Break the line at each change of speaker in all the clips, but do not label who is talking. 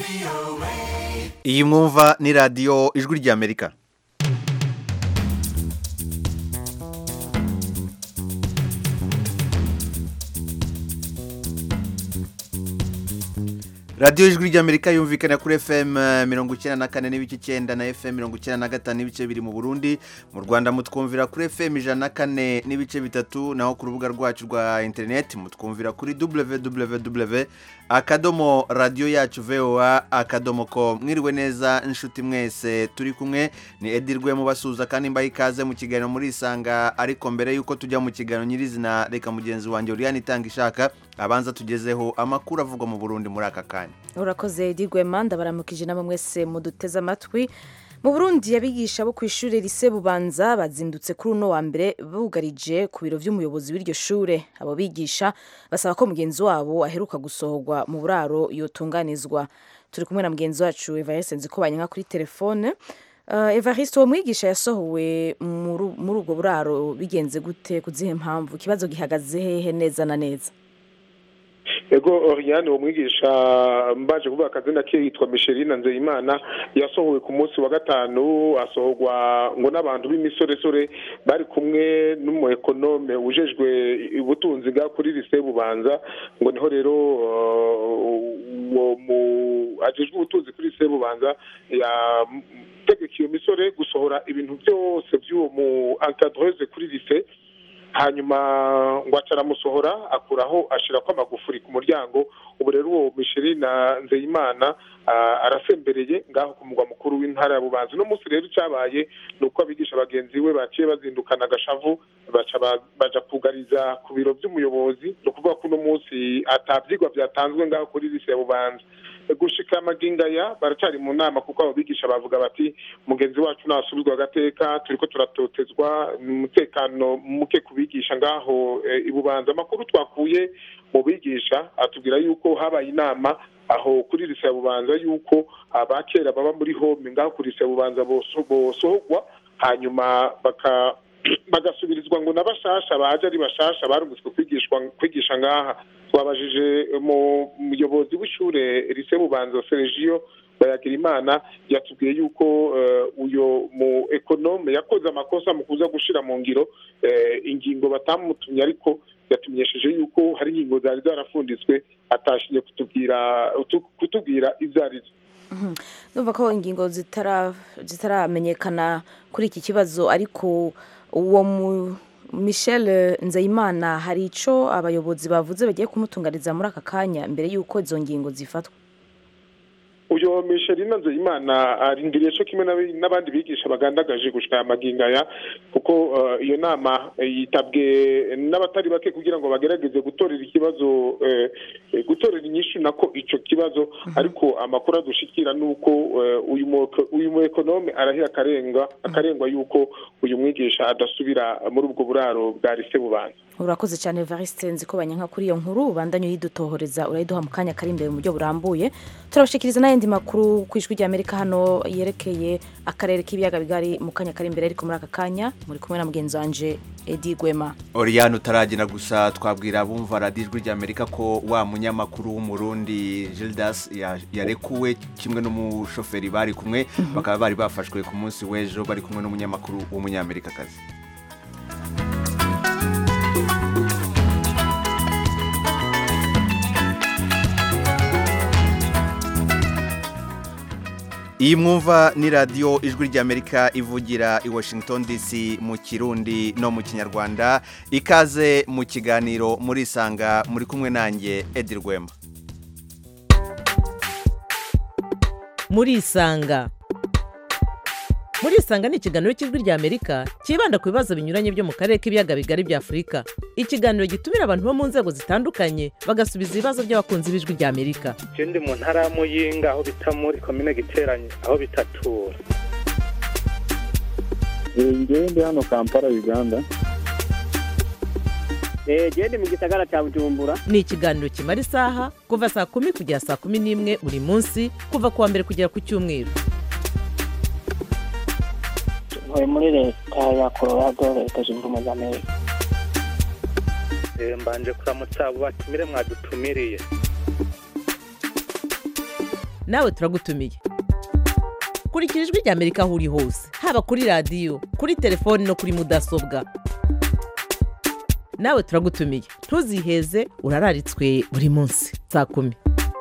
iyi mwumva ni radiyo ijwi ry'amerika radiyo ijwi ry'amerika yumvikana kuri fm mirongo icyenda na kane n'ibice icyenda na fm mirongo icyenda na gatanu n'ibice biri mu burundi mu rwanda mutwumvira kuri fm ijana na kane n'ibice bitatu naho ku rubuga rwacu rwa interineti mutwumvira kuri www akadomo radiyo yacu voa akadomo ko mwiriwe neza inshuti mwese turi kumwe ni edirwe mubasuhuza kandi mbaye ikaze mu kiganiro muri isanga ariko mbere y'uko tujya mu kiganiro nyirizina reka mugenzi wanjye uriyani itanga ishaka abanza tugezeho amakuru avugwa mu burundi muri aka kanya
urakoze digwema ndabaramukije namwe mwese muduteze amatwi mu burundi abigisha bo ku ishuri rise bubanza bazindutse kuri uno wa mbere bugarije ku biro by'umuyobozi w'iryo shure abo bigisha basaba ko mugenzi wabo aheruka gusohorwa mu buraro yotunganizwa turi kumwe na mugenzi wacu evariste nzikobanye nka kuri telefone uh, evariste uwo mwigisha yasohowe muri ubwo buraro bigenze gute ku zihe mpamvu ikibazo gihagaze hehe neza na neza
ego Oriane uwo mwigisha mbaje kuvuga akazina ke yitwa Micheline Nzeyimana yasohowe ku munsi wa gatanu asohorwa ngo n'abantu b'imisoresore bari kumwe n'umu ekonome ujejwe ubutunzi bwa kuri lise bubanza ngo niho rero uwo mu ajejwe ubutunzi kuri lise bubanza yategeka iyo misore gusohora ibintu byose by'uwo mu encadreuse kuri lise hanyuma ngo acaramusohora akuraho ashyirako amagufuri ku muryango ubu rero uwo Micheline nzeyimana arasembereye ngaho ku mugwa mukuru w'intara ya bubanza uno munsi rero icyabaye ni uko abigisha bagenzi we baciye bazindukana agashavu baja kugariza ku biro by'umuyobozi ni ukuvuga ko uno munsi atabyigwa byatanzwe ngaho kuri lise ya bubanza gushika amagingaya baracari mu nama kuko abo bigisha bavuga bati mugenzi wacu nasubizwa agateka turiko turatotezwa umutekano muke kubigisha ngaho ibubanza amakuru twakuye mu bigisha atubwira yuko habaye inama aho kuri lise ya bubanza yuko abakera baba muri home ngaho kuri lise ya bubanza bosohorwa hanyuma baka bagasubirizwa ngo n'abashasha baje ari bashasha barungitswe kwigishwa kwigisha ngaha twabajije mu muyobozi w'ishure rise bubanza Sergio bayagira imana yatubwiye yuko uyo mu ekonome yakoze amakosa mu kuza gushira mu ngiro ingingo batamutumye ariko yatumenyesheje yuko hari ingingo zari zarafunditswe atashinye kutubwira kutubwira izo arizo
numva ko ingingo zitaramenyekana kuri iki kibazo ariko uwo mu michel nzeyimana hari icyo abayobozi bavuze bagiye kumutunganyiriza muri aka kanya mbere y'uko izo ngingo zifatwa
uyo Micheline Nzeyimana arindiriye cyo kimwe n'abandi bigisha bagandagaje gushika amagingaya kuko iyo nama yitabwe n'abatari bake kugira ngo bagerageze gutorera ikibazo gutorera inyishu nako ico kibazo ariko amakuru adushikira nuko uyu uyu mu ekonome arahira akarenga akarengwa yuko uyu mwigisha adasubira muri ubwo buraro bwa lise bubanza
urakoze cyane Evariste nzikobanya nka kuri iyo nkuru ubandanye uyidutohoreza urayiduha mu kanya kari imbere mu buryo burambuye turabashikiriza n'ayandi makuru ku ijwi ry'amerika hano yerekeye akarere k'ibiyaga bigari mu kanya kari imbere ariko muri aka kanya muri kumwe na mugenzi wanje edi gwema
oriyani utaragenda gusa twabwira abumva radiyo ijwi ry'amerika ko wa munyamakuru w'umurundi gildas yarekuwe kimwe n'umushoferi bari kumwe bakaba bari bafashwe ku munsi w'ejo bari kumwe n'umunyamakuru w'umunyamerikakazi iyi mwumva ni radiyo ijwi ry'amerika ivugira i washington dc mu kirundi no mu kinyarwanda ikaze mu kiganiro muri isanga muri kumwe nanjye edi rwema
muri isanga muri isanga ni ikiganiro cy'ijwi ry'amerika cyibanda ku bibazo binyuranye byo mu karere k'ibiyaga bigari bya afurika ikiganiro gitumira abantu bo mu nzego zitandukanye bagasubiza ibibazo by'abakunzi b'ijwi ry'amerika
ndi mu ntara ya muyinga aho bita muri komine giteranye aho bitatura
ndi hano kampala uganda
genda mu gisagara cya bujumbura
ni ikiganiro kimara isaha kuva saa kumi kugera saa kumi n'imwe buri munsi kuva ku wa mbere kugera ku cyumweru
ntuye muri leta ya colorado leta zunze ubumwe za amerika
mbanje kuramutsa abo batumire mwadutumiriye
nawe turagutumiye kurikira ijwi rya amerika aho uri hose haba kuri radiyo kuri telefoni no kuri mudasobwa nawe turagutumiye ntuziheze urararitswe buri munsi saa kumi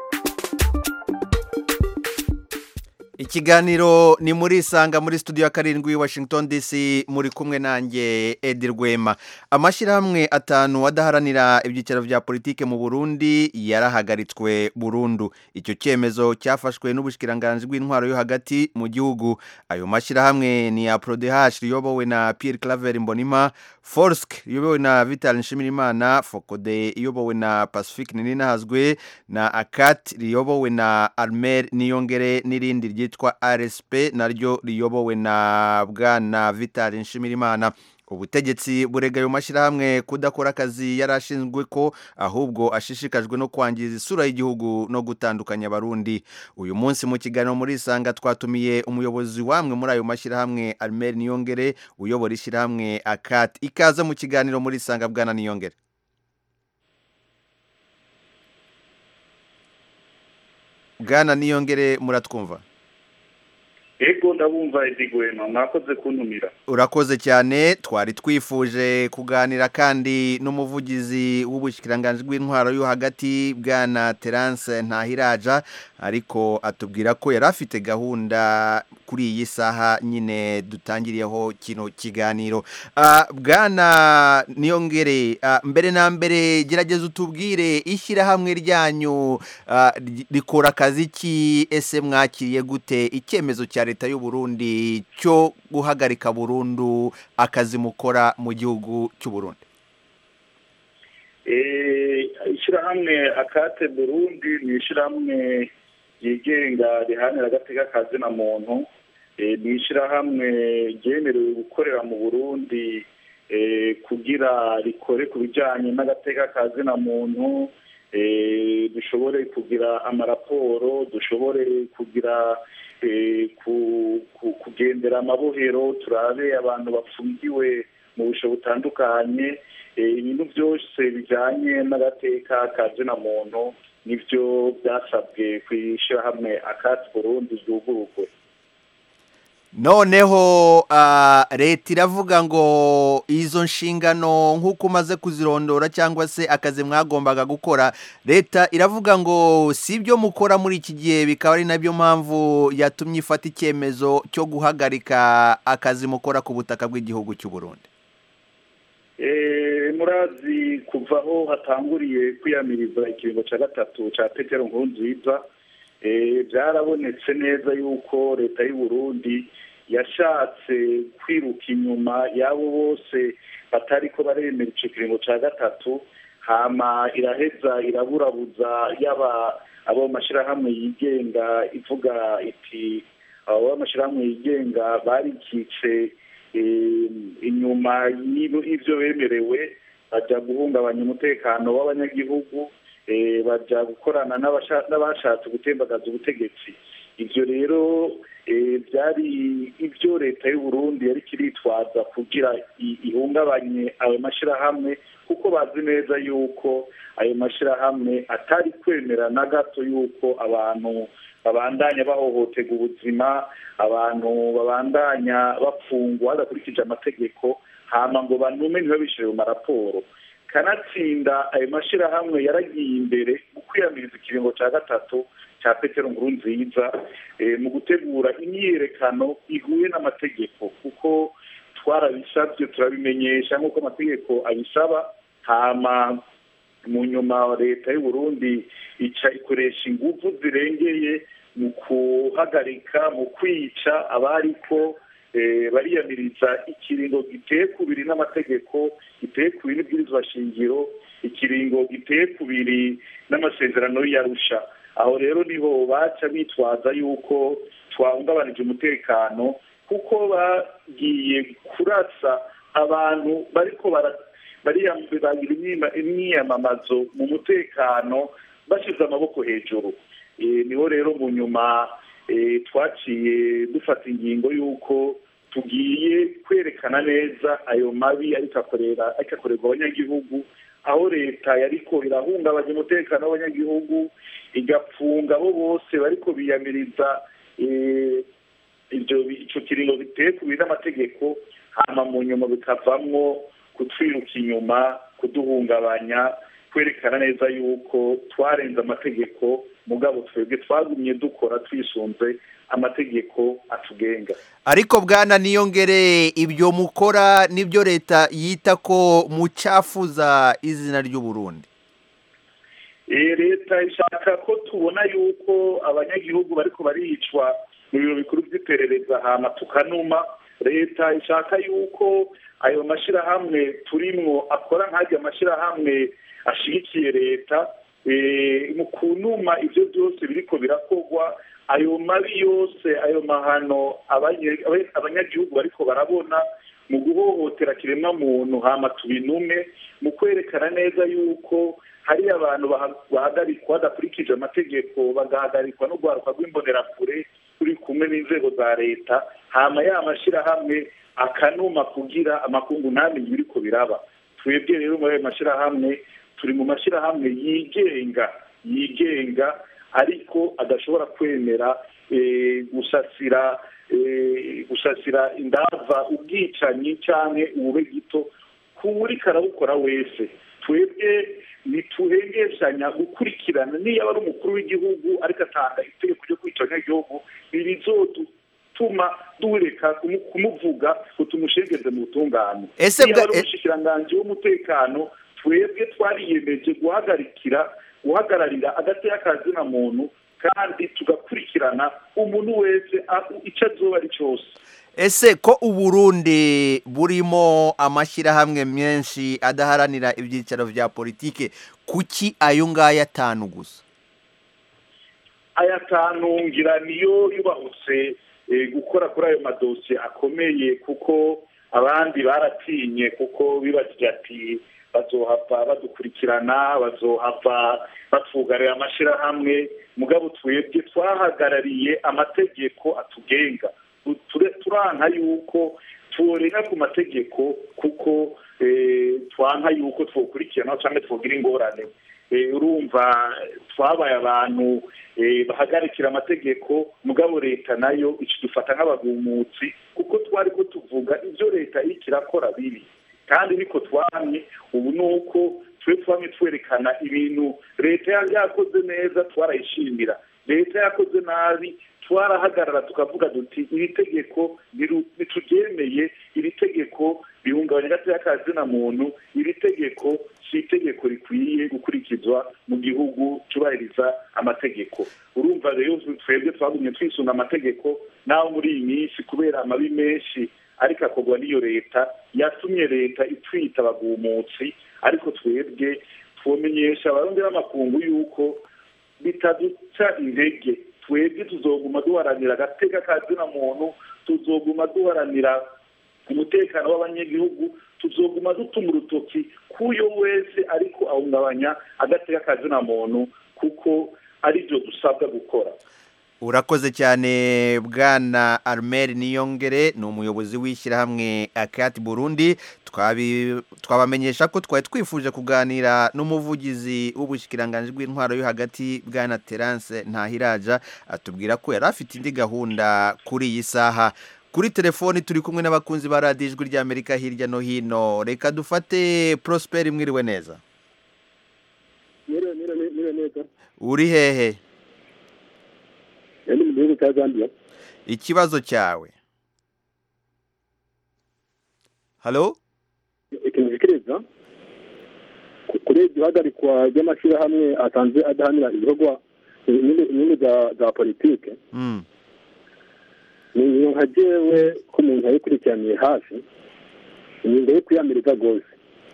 ikiganiro ni muri isanga muri studio ya karindwi washington dc muri kumwe nanjye edi rwema amashyirahamwe atanu adaharanira ibyicaro bya politike mu burundi yarahagaritswe burundu icyo cyemezo cyafashwe n'ubushikiranganji bw'intwaro yo hagati mu gihugu ayo mashyirahamwe ni ya prodehash riyobowe na pierre claver mbonima forsk riyobowe na vital nshimirimana fokode iyobowe na pacifique ninahazwe na akat riyobowe na armer niyongere n'irindi ryitwa ryitwa RSP naryo riyobowe na bwana Vital Nshimirimana ubutegetsi burega ayo mashyirahamwe kudakora akazi yari ashinzwe ko ahubwo ashishikajwe no kwangiza isura y'igihugu no gutandukanya abarundi uyu munsi mu kiganiro muri isanga twatumiye umuyobozi wamwe muri ayo mashyirahamwe Almer Niyongere uyobora ishyirahamwe Akat ikaze mu kiganiro muri isanga bwana Niyongere bwana Niyongere muratwumva
ego ndabumva edigwema mwakoze kuntumira
urakoze cyane twari twifuje kuganira kandi n'umuvugizi w'ubushyikiranganji bw'intwaro yo hagati bwana terance ntahiraja ariko atubwira ko yari afite gahunda kuri iyi saha nyine dutangiriyeho kino kiganiro bwana niyongere mbere na mbere gerageza utubwire ishyirahamwe ryanyu rikora akazi ki ese mwakiriye gute icyemezo cya leta y'u Burundi cyo guhagarika burundu akazi mukora mu gihugu cy'u Burundi
ishyirahamwe akate burundi ni ishyirahamwe ryigenga rihanira agateka kazi na muntu ni ishyirahamwe ryemerewe gukorera mu burundi kugira rikore ku bijyanye n'agateka kazi na muntu dushobore kugira amaraporo dushobore kugira kugendera amabohero turabe abantu bafungiwe mu busho butandukanye ibintu byose bijyanye n'agateka kazi na muntu nibyo byasabwe ku ishyirahamwe akatsi burundi ryugururwe
noneho leta iravuga ngo izo nshingano nk'uko umaze kuzirondora cyangwa se akazi mwagombaga gukora leta iravuga ngo si ibyo mukora muri iki gihe bikaba ari nabyo mpamvu yatumye ifata icyemezo cyo guhagarika akazi mukora ku butaka bw'igihugu cy'u Burundi
murazi kuva aho hatanguriye kwiyamiriza ikiringo cya gatatu cya petero nkurunziza byarabonetse neza yuko leta y'u Burundi yashatse kwiruka inyuma y'abo bose batari ko baremera icyo kiringo cya gatatu hama iraheza iraburabuza yaba abo mashyirahamwe yigenga ivuga iti abo mashyirahamwe yigenga barikitse inyuma y'ibyo bemerewe bajya guhungabanya umutekano w'abanyagihugu bajya gukorana n'abashatse gutembagaza ubutegetsi ibyo rero byari ibyo leta y'u Burundi yari kiritwaza kugira ihungabanye ayo mashyirahamwe kuko bazi neza yuko ayo mashyirahamwe atari kwemera na gato yuko abantu babandanya bahohotega ubuzima abantu babandanya bafungwa badakurikije amategeko hama ngo banume ntibabishyire mu maraporo kanatsinda ayo mashyirahamwe yaragiye imbere mu kwiyamiriza ikiringo cya gatatu cya petero nkurunziza mu gutegura imyiyerekano ihuye n'amategeko kuko twarabisabye turabimenyesha nk'uko amategeko abisaba hama mu nyuma leta y'u Burundi ica ikoresha ingufu zirengeye mu guhagarika mu kwica abariko bariyamiriza ikiringo giteye kubiri n'amategeko giteye kubiri n'ibwirizwa shingiro ikiringo giteye kubiri n'amasezerano y'arusha aho rero niho baca bitwaza yuko twahungabanije umutekano kuko bagiye kurasa abantu bariko bagira imyiyamamazo mu mutekano bashyize amaboko hejuru niho rero mu nyuma twaciye dufata ingingo y'uko tugiye kwerekana neza ayo mabi ariko akorerwa abanyagihugu aho leta yariko irahungabanya umutekano w'abanyagihugu igapfunga abo bose bariko biyamiriza eh, ibyo ico kiringo biteye ku n'amategeko hama mu nyuma bikavamwo kutwiruka inyuma kuduhungabanya kwerekana neza yuko twarenze amategeko mugabo twebwe twagumye dukora twisunze amategeko atugenga
ariko bwana niyongere ibyo mukora nibyo leta yita ko mucafuza izina ry'u Burundi
Eh, leta ishaka ko tubona yuko abanyagihugu bariko baricwa mu biro bikuru by'iperereza hama tukanuma leta ishaka yuko ayo mashirahamwe turimwo akora nk'ajya amashirahamwe ashigikiye leta eh, mu kunuma ivyo byose biriko birakorwa ayo mabi yose ayo mahano abanye- abe- abanyagihugu bariko barabona mu guhohotera kiremwa muntu hama tubinume mu kwerekana neza yuko hari abantu baha- bahagarikwa badakurikije amategeko bagahagarikwa n'urwaruka rw'imbonerakure turi kumwe n'inzego za leta hama ya mashirahamwe akanuma kugira amakungu ntamenye ibiriko biraba twebwe rero muri ayo mashirahamwe turi mu mashirahamwe yigenga yigenga ariko adashobora kwemera eh, gusasira eh, gusasira indava ubwicanyi canke ubube gito kuri karabukora wese twebwe ntituhengeshanya gukurikirana niyo aba ari umukuru w'igihugu ariko atanga itegeko ryo kwica abanyagihugu ntibizotuma dureka kumu- kumuvuga ngo tumushengeze mu butungane
Ese
niyo
bwa-
aba ari umushikiranganji w'umutekano twebwe twariyemeje guhagarikira guhagararira agateka kazina muntu kandi tugakurikirana umuntu wese aho icyo azoba ari cyose
ese ko uburundi burimo amashyirahamwe menshi adaharanira ibyicaro bya politike kuki ayo ngayo atanu gusa
ayatanungira niyo yubahutse eh, gukora kuri ayo madosiye akomeye kuko abandi baratinye kuko bibagije ati bazohava badukurikirana bazohava batwugarira amashyirahamwe mugabo twebwe twahagarariye amategeko atugenga Ture- turanka yuko turenga ku mategeko kuko eh, twanka yuko twokurikirana cyangwa twogira ingorane Eh, urumva twabaye abantu eh, bahagarikira amategeko mugabo leta nayo ikidufata nk'abagumutsi kuko twari ko tuvuga ibyo leta iriko irakora bibi kandi niko twamye ubu ni uko twe twamye twerekana ibintu leta yari yakoze neza twarayishimira leta yakoze nabi twarahagarara tukavuga duti iri tegeko niru- nituryemeye iri tegeko rihungabanya agateka kazina muntu iri tegeko si itegeko rikwiye gukurikizwa mu gihugu cyubahiriza amategeko urumva rero twebwe twagumye twisunga amategeko naho muri iyi minsi kubera amabi menshi ariko akorwa n'iyo leta yatumye leta itwita abagumutsi ariko twebwe twomenyesha abarundi b'amakungu yuko bitaduca intege twebwe tuzoguma duharanira agateka kazina muntu tuzoguma duharanira umutekano w'abanyagihugu tuzoguma dutuma urutoki k'uyo wese ariko ahungabanya agateka kazina muntu kuko aribyo dusabwa gukora
urakoze cyane bwana armel niyongere ni umuyobozi w'ishyirahamwe akati burundi Twabi- twabamenyesha ko twari twifuje kuganira n'umuvugizi w'ubushikiranganji bw'intwaro yo hagati bwana terance ntahiraja atubwira ko yari afite indi gahunda kuri iyi saha kuri telefoni turi kumwe n'abakunzi ba radiyo ijwi ry'amerika hirya no hino reka dufate prosperi mwiriwe neza
Mire, mire, mire, mire neza.
uri hehe
Ndi mu gihugu cya Zambia.
ikibazo cyawe halo
Ikintu gikiriza ku- kuri iryo hagarikwa ry'amashyirahamwe asanzwe adahanira ibikorwa inyungu inyungu za za politike
Mm.
ni ibintu nka jewe ko umuntu yabikurikiraniye hafi ingingo yo kwiyamiriza rwose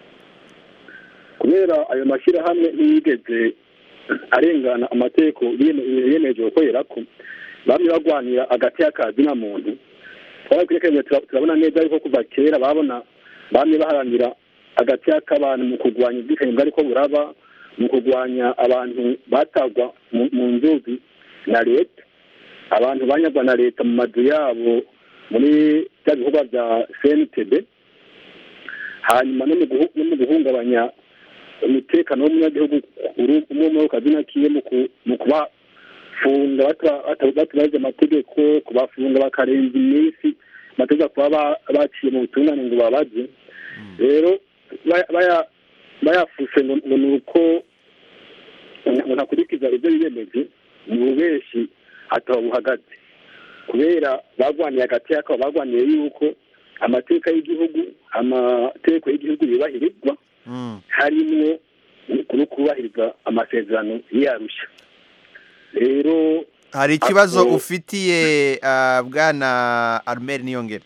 kubera ayo mashyirahamwe ntiyigeze arengana amategeko yeme- yemeje gukorera ko bamwe bagwanira agati y'akazi na muntu twarakurikiranye tura- turabona neza yuko kuva kera babona bamwe baharanira agati y'ak'abantu mu kurwanya ubwicanyi bwariko buraba mu kurwanya abantu batagwa mu- mu nzuzi na leta abantu banyagwa na leta mu mazu yabo muri bya bikorwa bya cntb hanyuma no mu guhu- no mu guhungabanya umutekano w'umunyagihugu uri umwe muri kazina kiye mu ku- mu kubafunga bata- bata- batabazi amategeko kubafunga bakarenza iminsi amategeko kuba ba- baciye mu butungane ngo babaze rero baya- baya- bayafuse ngo ngo ni uko ngo ntakurikiza ibyo biyemeje mu bubeshi ataba buhagaze kubera bagwaniye hagati y'akabo bagwaniye yuko amateka y'igihugu amategeko y'igihugu yubahirizwa harimwo no kubahiriza amasezerano y'arusha rero
hari ikibazo
ako-
ufitiye ah, bwana armel niyongere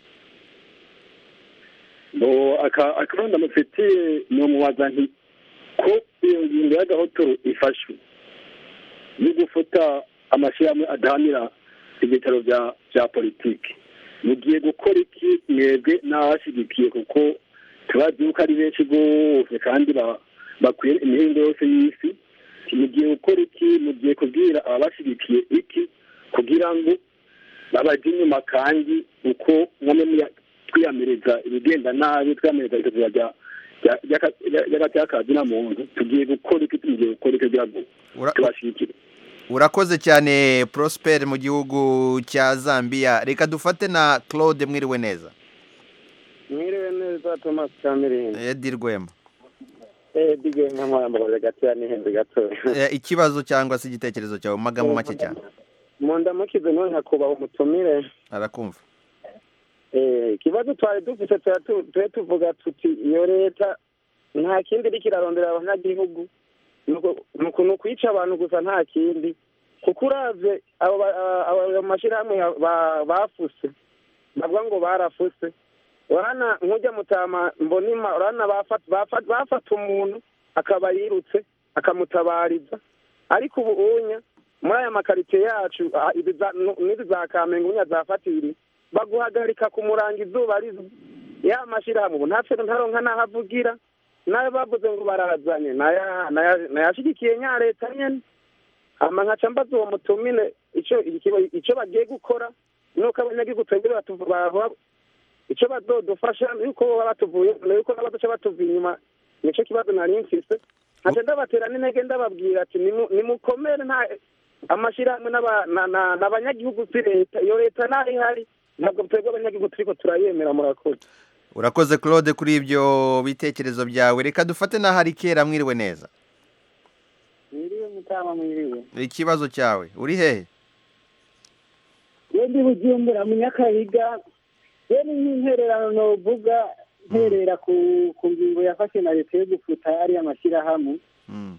ngo aka- akaronda mufitiye ni umubaza nti ko iyo ngingo y'agahotoro ifashwe yo gufata amashyirahamwe adahanira ibitaro bya bya politiki mugiye gukora iki mwebwe n'abashyigikiye kuko tubazi yuko ari benshi rwose kandi ba- bakwiye imihingo yose y'isi mugiye gukora iki mugiye kubwira ababashyigikiye iki kugira ngo babajye inyuma kandi uko mwame muya- twiyamiriza ibigenda nabi twiyamiriza ibitaro bya ry'agacyakazi na muntu tugiye gukora iki tugiye gukora iki kugira ngo
Ura-
tubashyigikire
urakoze cyane prosper mu gihugu cya zambia reka dufate na claude mwiriwe neza
mwiriwe neza thomas kamirindi
edi rwema
eh dige nk'amwambabaza gatoya n'ihenze gatoya
Eh, ikibazo cyangwa se igitekerezo cyawe mu magambo make cyane
mu ndamukize none nkakubaha umutumire
arakumva
eh ikibazo twari dufite tuba tu- tube tuvuga tuti iyo leta nta kindi iriko irarondera abanyagihugu ni uku- ni uku- ni ukwica abantu gusa nta kindi kuko uravye abo ba- aba- abo ayo mashyirahamwe ya- ba- bafuse bavuga ngo barafuse urana nk'ujya mutama mbonima urana bafata bafata bafata umuntu akaba yirutse akamutabariza ariko ubu unya muri aya makaritsiye yacu ah, izi za- nu- n'izi za kamenge unya zafatiriye baguhagarika kumuranga izuba rizo ya mashyirahamwe ubu ntapfe ntaronka n'aho avugira nayo bavuze ngo barazanye naya- naya- nayashigikiye nya leta nyene hama nkaca mbaza uwo mutumire ico ikiba- ico bagiye gukora nuko abanyagihugu twebwe batuvu- bahora icyo bazodufasha yuko baba batuvuye yuko n'abaduca batuvuye inyuma nicyo kibazo nari mfise nkaca ndabatera n'intege ndababwira ati "Nimu- nimukomere nta amashyirahamwe n'aba- na- na- n'abanyagihugu si leta iyo leta naho ihari ntabwo twebwe abanyagihugu turiko turayemera murakoze
urakoze claude kuri ibyo bitekerezo byawe reka dufate na hari kera mwiriwe neza
mwiriwe mutama mwiriwe
ikibazo cyawe uri hehe
iyo ndi bujumbura mu nyakabiga iyo ni nk'intererano novuga nterera ku ku ngingo yafashe na leta yo gufuta ariya mashyirahamwe
Mm.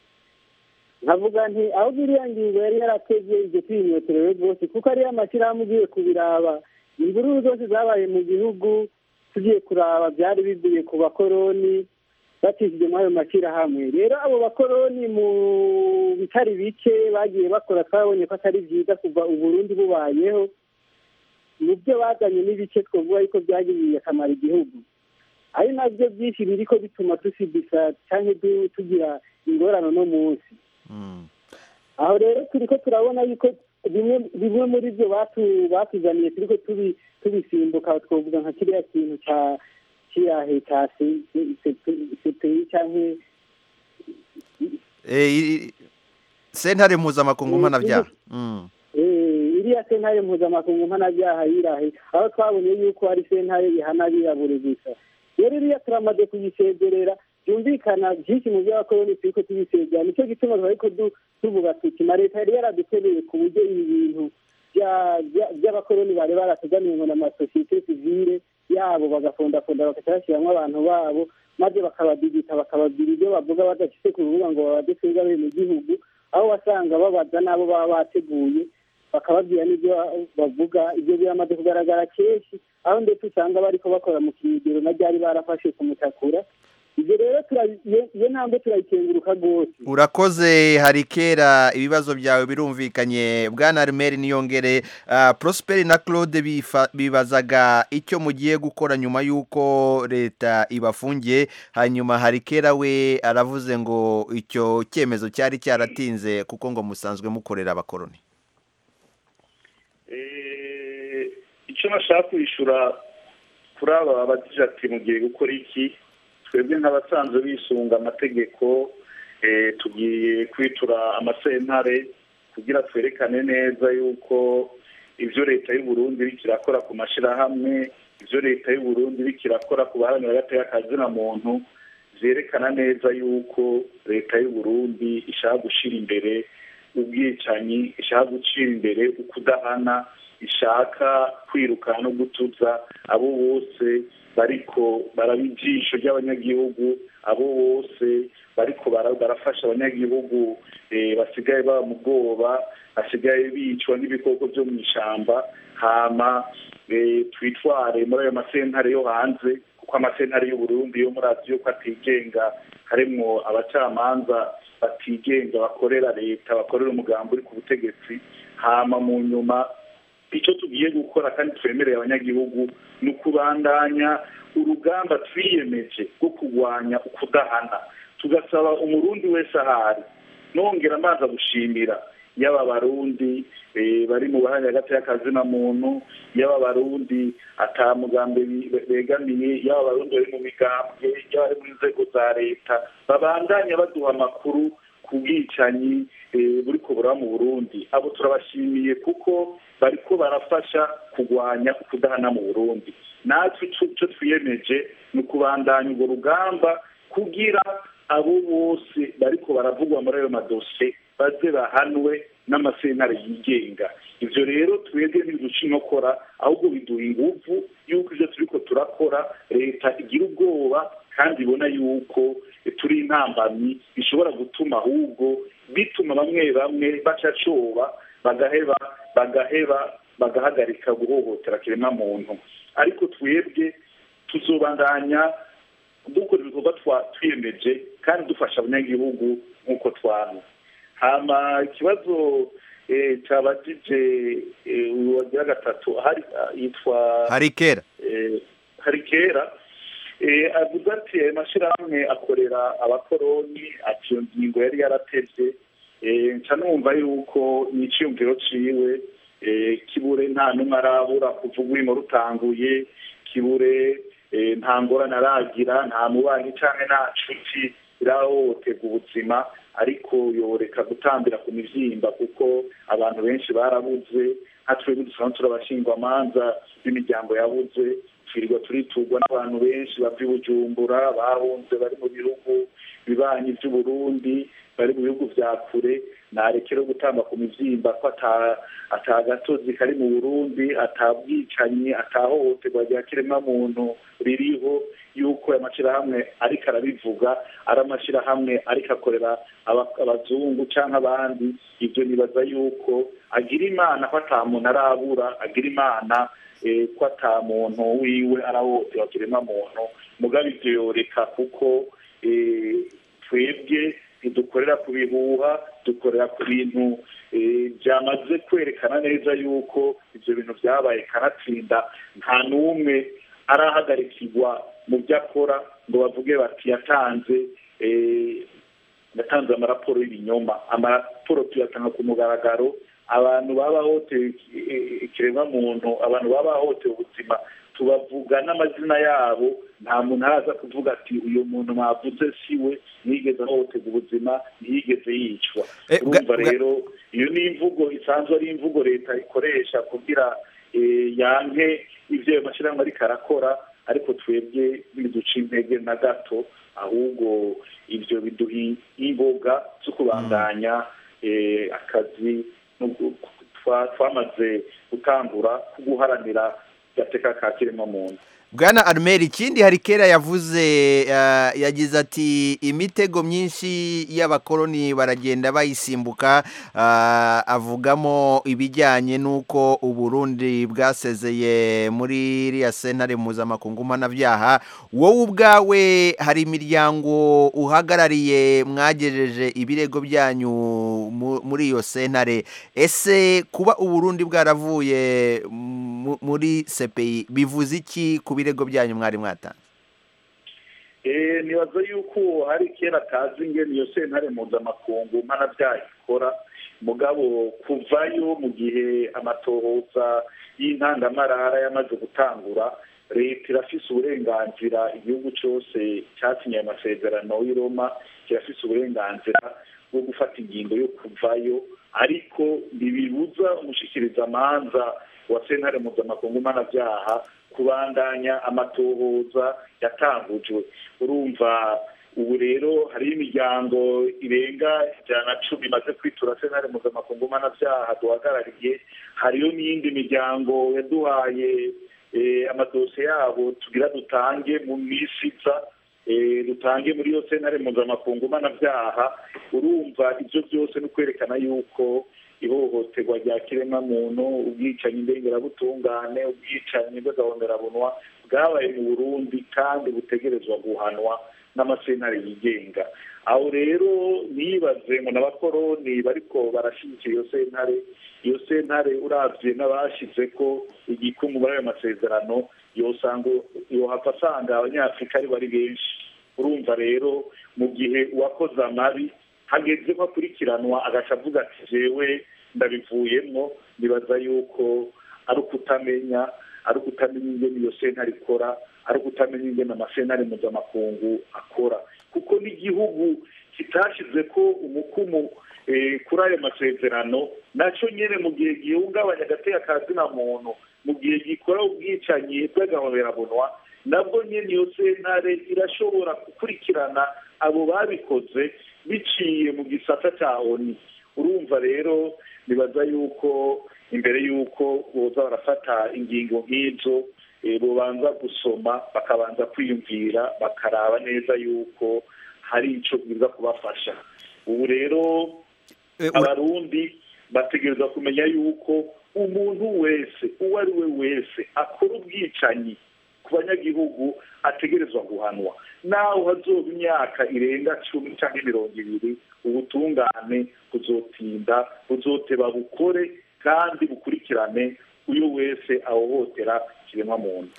nkavuga nti aho iriya ngingo yari yarateze iryo twinyoterewe rwose kuko ariya mashyirahamwe ugiye kubiraba imvururu zose zabaye mu gihugu tugiye kuraba byari bivuye ku bakoroni bacishije muri ayo mashyirahamwe rero abo bakoroni mu bitari bike bagiye bakora twabonye ko atari byiza kuva uburundi bubayeho mu byo bazanye n'ibice twavuga yuko byagiriye akamaro igihugu ari nabyo byinshi biriko bituma dusidisa cyangwa du- tugira ingorane no munsi
Mm.
aho rero turiko turabona yuko bimwe bimwe muri byo batu- batuzaniye turiko tubi- tubisimbuka twavuga nka kiriya kintu ca kirahe ca sepeyi canke
Eh, i- i- sentare mpuzamakungu mpanabyaha Mm.
eh, iriya sentare mpuzamakungu mpanabyaha yirahe aho twabonye yuko ari sentare ihana abirabure gusa rero iriya turamaze kuyisezerera byumvikana byinshi mu by'abakoroni turiko tubisezera nicyo gituma twariko du- tuvuga tuti na leta yari yaradukeneye ku buryo ibi bintu bya- bya- by'abakoroni bari baratuganiye ngo n'amasosiyete sivile yabo bagafondafonda bagaca bashyiramo abantu babo maze bakabadigita bakababwira ibyo bavuga badafite ku rubuga ngo babaze twebwe bene gihugu aho wasanga babaza n'abo baba bateguye bakababwira n'ibyo bavuga ibyo biramaze kugaragara kenshi aho ndetse usanga bariko bakora mu kinigero na ryari barafashe kumutakura ibyo rero turabi- iyo- iyo ntambwe turayikenguruka rwose
urakoze hari kera ibibazo byawe birumvikanye bwana armeri niyongere Ah, prosperi na claude bifa- bibazaga icyo mugiye gukora nyuma y'uko leta ibafungiye hanyuma hari kera we aravuze ngo icyo cyemezo cyari cyaratinze kuko ngo musanzwe mukorera abakoroni
icyo nashaka kwishyura kuri aba bagize ati mugiye gukora iki twebwe nk'abasanzwe bisunga amategeko eh, tugiye kwitura amasentare kugira twerekane neza yuko ibyo leta y'u Burundi iriko irakora ku mashirahamwe ibyo leta y'u Burundi iriko irakora ku baharanira agateka kazina muntu vyerekana neza yuko leta y'u Burundi ishaka gushira imbere ubwicanyi ishaka gucira imbere ukudahana ishaka kwirukana no gutuza abo bose bariko baraba ijisho ry'abanyagihugu abo bose bariko bara- barafasha abanyagihugu eh, basigaye baba mu bwoba basigaye bicwa n'ibikoko byo mu ishamba hama eh, twitware muri ayo masentare yo hanze kuko amasentare y'u Burundi yo muri aziya ko atigenga harimwo abacamanza batigenga bakorera leta bakorera umugambi uri ku butegetsi hama mu nyuma icyo tugiye gukora kandi twemereye abanyagihugu ni ukubandanya urugamba twiyemeje rwo kurwanya ukudahana tugasaba umurundi wese ahari nongera amazi gushimira yaba abarundi eh, bari mu bahanya hagati y'akazina muntu yaba abarundi ata mugambi be- begamiye yaba abarundi bari mu migambwe yaba bari mu nzego za leta babandanya baduha amakuru ku bwicanyi eh, buriko buraba mu burundi abo turabashimiye kuko bariko barafasha kurwanya ukudahana mu burundi natwe ico ico twiyemeje ni ukubandanya urwo rugamba kugira abo bose bariko baravugwa muri ayo madosiye baze bahanwe n'amasentare yigenga ivyo rero twebwe ntibiduca inkokora ahubwo biduha inguvu yuko ivyo turiko turakora leta igira ubwoba kandi ibona yuko turi intambamyi bishobora gutuma ahubwo bituma bamwe bamwe baca coba bagaheba bagaheba bagahagarika guhohotera kiremwa muntu ariko twebwe tuzobandanya dukora ibikorwa twa- twiyemeje kandi dufasha abanyagihugu nk'uko twana hama ikibazo eh, cabajije eh, uyu wagira gatatu hari ah, yitwa
hari kera
eh, hari kera eh, avuga ati ayo mashyirahamwe akorera abakoroni ati iyo ngingo yari yaratevye eh, nca numva yuko ni iciyumviro ciwe eh, kibure nta n'umwe arabura kuva urwimo rutanguye kibure eh, nta ngorane aragira nta mubanyi canke nta nshuti irahohoterwa ubuzima ariko yoreka gutambira ku mivyimba kuko abantu benshi barabuze nka twebwe dusanzwe turabashingwamanza b'imiryango yabuze twirirwa turiturwa n'abantu benshi bava i bujumbura bahunze bari mu bihugu bibanyi by'uburundi bari mu bihugu vya kure narekere gutamba ku mivyimba ko ata ata gatozi kari mu burundi ata bwicanyi atahohoterwa rya kiremwamuntu ririho yuko aya mashyirahamwe ariko arabivuga ari amashyirahamwe ariko akorera aba- abazungu cyangwa abandi ibyo nibaza yuko agira imana ko ata muntu arabura agira imana eh, ko ata muntu wiwe arahohoterwa kiremwamuntu mugabe ibyo yoreka kuko eh, twebwe ntidukorera ku bihuha dukorera ku bintu eh, byamaze kwerekana neza yuko ibyo bintu byabaye kanatsinda nta n'umwe arahagarikirwa mu byo akora ngo bavuge bati yatanze eh, yatanze amaraporo y'ibinyoma amaraporo tuyatanga ku mugaragaro abantu baba bahohotewe ikiremwamuntu abantu baba bahohotewe ubuzima tubavuga n'amazina yabo nta muntu araza kuvuga ati uyu muntu mwavuze si we ntiyigeze ahohoterwa ubuzima ntiyigeze yicwa
Eh, bwa-
urumva
bwa-
rero iyo ni imvugo isanzwe ari imvugo leta ikoresha kugira eh, yanke ibyo ayo mashyirahamwe ariko arakora ariko twebwe ntibiduca intege na gato ahubwo ibyo biduha imboga zo kubandanya eh, akazi no gu- twa- twamaze gutangura ko guharanira gateka ka kiremwamuntu
bwana armeri ikindi hari kera yavuze eh, yagize ati imitego myinshi y'abakoloni baragenda bayisimbuka ah, avugamo ibijyanye n'uko uburundi bwasezeye muri iriya sentare mpuzamakungu mpanabyaha wowe ubwawe hari imiryango uhagarariye mwagejeje ibirego byanyu mu- muri iyo sentare ese kuba uburundi bwaravuye mu- muri sepeyi bivuze iki ku birego byanyu mwari mwatanze
Eh, nibaza yuko hari kera atazi ingene iyo sentare mpuzamakungu mpanabyaha ikora mugabo kuvayo mu gihe amatohoza y'intangamarara yamaze gutangura leta irafise uburenganzira igihugu cyose cyasinye ayo masezerano y'i Roma kirafise uburenganzira bwo gufata ingingo yo kuvayo ariko ntibibuza umushikirizamanza wa sentare mpuzamakungu mpanabyaha kubandanya amatohoza yatangujwe urumva ubu rero hariho imiryango irenga ijana na cumi imaze kwitura sentare mpuzamakungu mpanabyaha duhagarariye hariyo n'iyindi miryango yaduhaye eh, amadosiye yabo tugira dutange mu minsi iza eh, dutange muri iyo sentare mpuzamakungu mpanabyaha urumva ibyo byose ni ukwerekana yuko ihohoterwa rya kiremwamuntu ubwicanyi ndengerabutungane ubwicanyi bw'agahomerabunwa bwabaye mu burundi kandi butegerezwa guhanwa n'amasentare yigenga aho rero nibaze ngo n'abakoroni bariko barashyigikira iyo sentare iyo sentare uravye n'abashize ko igikumwe muri ayo masezerano yosanga yohava asanga abanyafurika ari bari benshi urumva rero mu gihe uwakoze amabi hageze ko akurikiranwa agaca avuga ati jewe ndabivuyemwo nibaza yuko ari ukutamenya ari ukutamenya ingene iyo sentare ikora ari ukutamenya ingene amasentare mpuzamakungu akora kuko n'igihugu kitashyize ko umukumu eh, kuri ayo masezerano nacyo nyine mu gihe gihungabanya agateka ka zina muntu mu gihe gikora ubwicanyi bw'agahoberabunwa nabwo nyine iyo sentare irashobora gukurikirana abo babikoze biciye mu gisata cya oni urumva rero nibaza yuko imbere y'uko boza barafata ingingo nk'izo eh, bobanza gusoma bakabanza kwiyumvira bakaraba neza yuko hari icyo bwiza kubafasha ubu rero
Eh, ura-
abarundi bategereza kumenya yuko umuntu wese uwo ari we wese akora ubwicanyi ku banyagihugu ategerezwa guhanwa naho hazoba imyaka irenga cumi cyangwa mirongo ibiri ubutungane buzotinda buzoteba bukore kandi bukurikirane uyo wese ahohotera ikiremwamuntu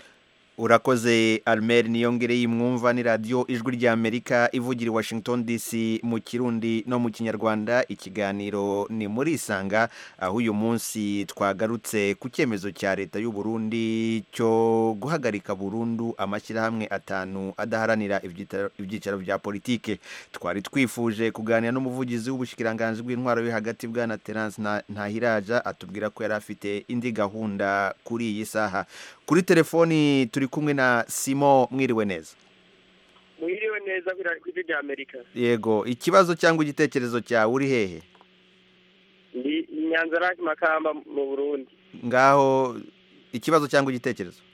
urakoze Almer niyongere yimwumva ni radiyo ijwi ry'Amerika ivugira i Washington DC mu kirundi no mu kinyarwanda ikiganiro ni muri isanga aho uyu munsi twagarutse ku cyemezo cya leta y'u Burundi cyo guhagarika burundu amashyirahamwe atanu adaharanira ibyita- ibyicaro bya politike twari twifuje kuganira n'umuvugizi w'ubushikiranganji bw'intwaro yo hagati bwana Terence Na- Ntahiraja atubwira ko yari afite indi gahunda kuri iyi saha kuri telefoni turi kumwe na Simo mwiriwe neza
mwiriwe neza ku ijwi rya amerika
yego ikibazo cyangwa igitekerezo cyawe uri hehe
ndi nyanza raki makamba mu burundi
ngaho ikibazo cyangwa igitekerezo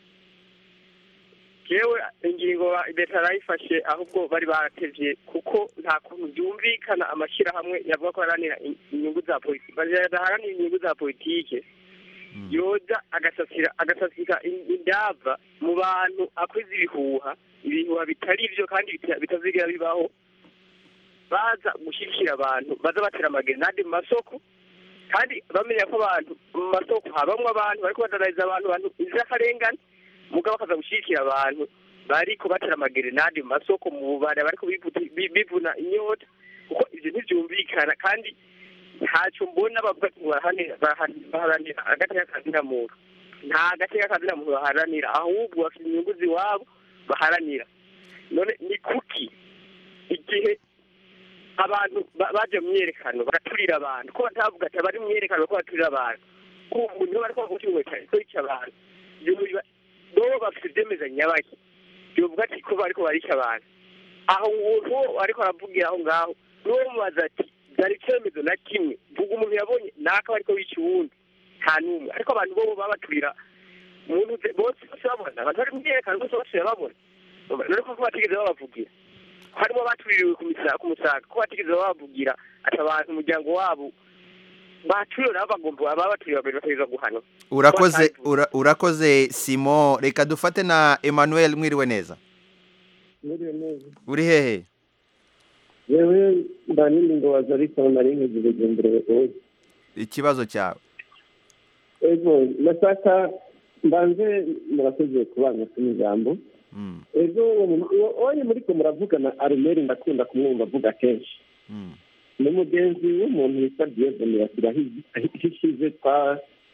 yewe ingingo leta yarayifashe ahubwo bari baratevye kuko nta kuntu byumvikana amashyirahamwe yavuga ko aharanira in- inyungu za politiki badaharanira inyungu za politike yoza agasasira agasasika in- indava mu bantu akwiza ibihuha ibihuha bitari byo kandi bita- bitazigera bibaho baza gushyigikira abantu baza batera amagerenade mu masoko kandi bamenya ko abantu mu masoko habamwo abantu bariko badadariza abantu abantu inzirakarengane mugabo bakaza gushyigikira abantu bariko batera amagerenade mu masoko mu bubare bariko bivuta- bi- bivuna inyota kuko ivyo ntivyumvikana kandi ntacyo mbona bavuga ngo barahanira- barahan- baharanira agateka kazina muntu nta gateka kazina muntu baharanira ahubwo bafite inyungu ziwabo baharanira none ni kuki igihe abantu ba- baje mu myerekano bagaturira abantu ko batavuga ati abari mu myerekano ko baturira abantu uwo muntu bariko bavuga cyane ko yica abantu yoba bo bafite ibyemeza nyabaki yovuga ati ko bariko barica abantu aho uwo ariko aravugira aho ngaho n'uwo mubaza ati byari icyemezo na kimwe vuga umuntu yabonye naka bariko bica uwundi nta n'umwe ariko abantu bo baba baturira umuntu ze- bose bose babona abantu bari mu myerekano bose bose babona none ko batigeze babavugira harimo abatuririwe ku misa- ku musaga ko batigeze babavugira ati abantu umuryango wabo baturiwe nabo bagomba baba baturiwe babiri bategerezwa guhanwa
urakoze ura- urakoze Simo reka dufate na Emmanuel mwiriwe neza
Mwiriwe neza.
uri hehe
yewe ndanini ngo waza ariko nari nkizi bugendere wowe
ikibazo cyawe
ego ndashaka mbanze murakoze kubana ku ijambo
Mm,
ego wowe muriko muravugana arumeri ndakunda kumwumva avuga kenshi
mm,
ni umugenzi w'umuntu witwa diyezoni bashyiraho ishize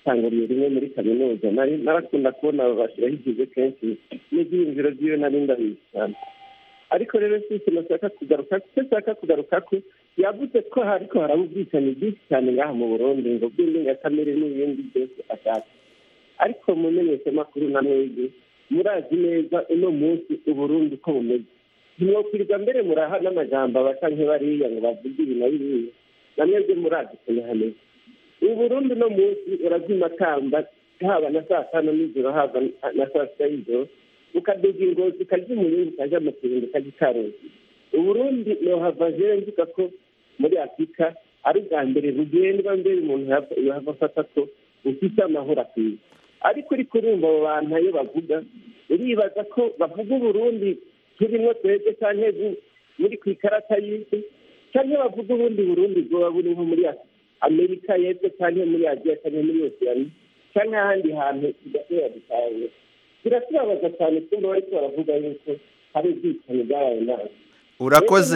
natanguriye rimwe muri kaminuza nari narakunda kubona bashyiraho igihe kenshi n'ibyiyumviro by'iyo nari ndabizi cyane ariko rero si ikintu nshaka kugaruka icyo nshaka kugaruka ko yavuze ko hariko haraba ubwicanyi bwinshi cyane ngaha mu burundi ngo bw'indengakamere n'ibindi byose ashaka ariko mu menyeshamakuru na mwebwe murazi neza uno munsi uburundi uko bumeze ntimwokwirirwa mbere muraha n'amajambo abasa nk'ibariya ngo bavuge ibi na biriya na mwebwe murazi ukuntu hameze ubu burundi uno munsi urazima kamba haba na saa tanu nijoro haba na saa sita y'ijoro ukaduga ingozi ukarya umuyungu ukaja mu kirundo ukarya ikaruzi uburundi nohava jewe mvuga ko muri afurika ari ubwa mbere bugendwa mbere umuntu yohava afata ko bufite amahoro akwiye ariko uriko urumva abo bantu ayo bavuga uribaza ko bavuga uburundi turimo twebwe canke muri ku ikarata y'isi canke bavuga ubundi burundi bwoba buri nko muri amerika y'epfo canke muri aziya canke muri osiyani canke ahandi hantu tudashobora gutahura biratubabaza cyane kumva bariko baravuga yuko hari ubwicanyi bwabaye nabi
urakoze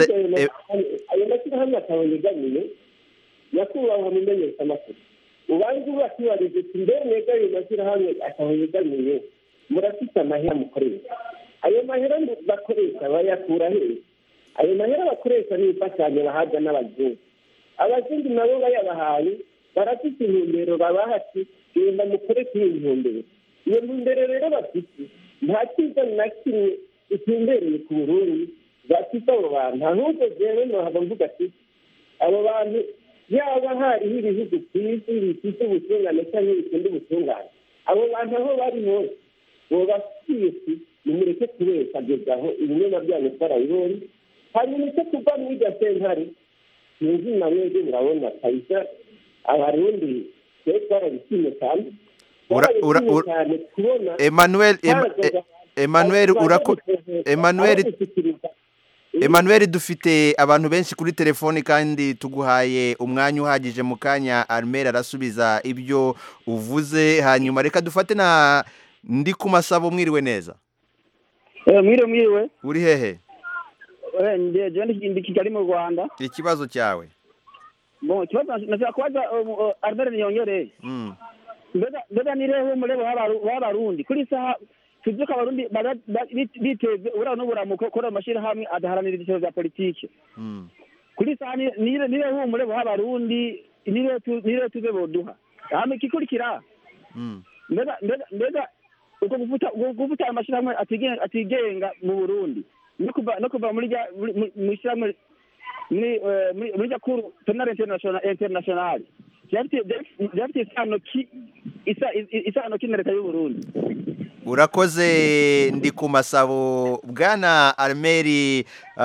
ayo mashyirahamwe atabonyegamiye nyakubahwa mu menyeshamakuru ubanza ubakibariza uti mbe mwega ayo mashyirahamwe atabonyegamiye murafite amahera mukoresha ayo mahera bakoresha bayakura hehe ayo mahera bakoresha ni imfashanyo bahabwa n'abazungu abazungu nabo bayabahaye barafite intumbero babaha ati genda mukore kuri iyi ntumbero iyo ntumbero rero bafite nta cyiza na kimwe itumbereye ku burundi bafite abo bantu ahubwo jewe nohava mvuga ati abo bantu yaba hariho ibihugu ku isi bifite ubutungane cyangwa bikunda ubutungane abo bantu aho bari hose bobafitiye ati nimureke kubeshya ageza aho ibinyoma byanyu twarabibonye hanyuma icyo kuva muri iryo sentare sinzi na mwebwe murabona kabisa abarundi twe twarabishimye cyane twarabishimye cyane kubona
emmanuel emmanuel urako emmanuel emmanuel dufite abantu benshi kuri telefoni kandi tuguhaye umwanya uhagije mu kanya armel arasubiza ibyo uvuze hanyuma reka dufate na ndi ku masabo mwiriwe neza
mwiriwe mwiriwe
uri hehe
ndi kigali mu rwanda
ikibazo cyawe
bon ikibazo nashaka kubaza armel niyongereye mbega nireho umurebo w'abarundi kuri saha tuzi ko abarundi biteze ubura n'uburamuko kuri ayo mashyirahamwe adaharanira ibiciro bya politiki kuri saha nireho umurebo w'abarundi nireho tuze boduha hama ikikurikira mbega uko gufuta ayo mashyirahamwe atigenga mu burundi no kuva muri mu ishyirahamwe muri rya kuru penal international byafite isano ki isano ki na leta y'uburundi
urakoze ndi ku masabo bwana armeri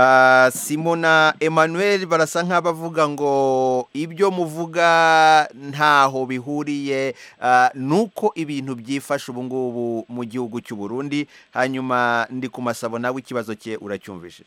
simona emmanuel barasa nk'abavuga ngo ibyo muvuga ntaho bihuriye nuko ibintu byifashe ubu ngubu mu gihugu cy'u Burundi hanyuma ndi ku masabo nawe ikibazo cye uracyumvishije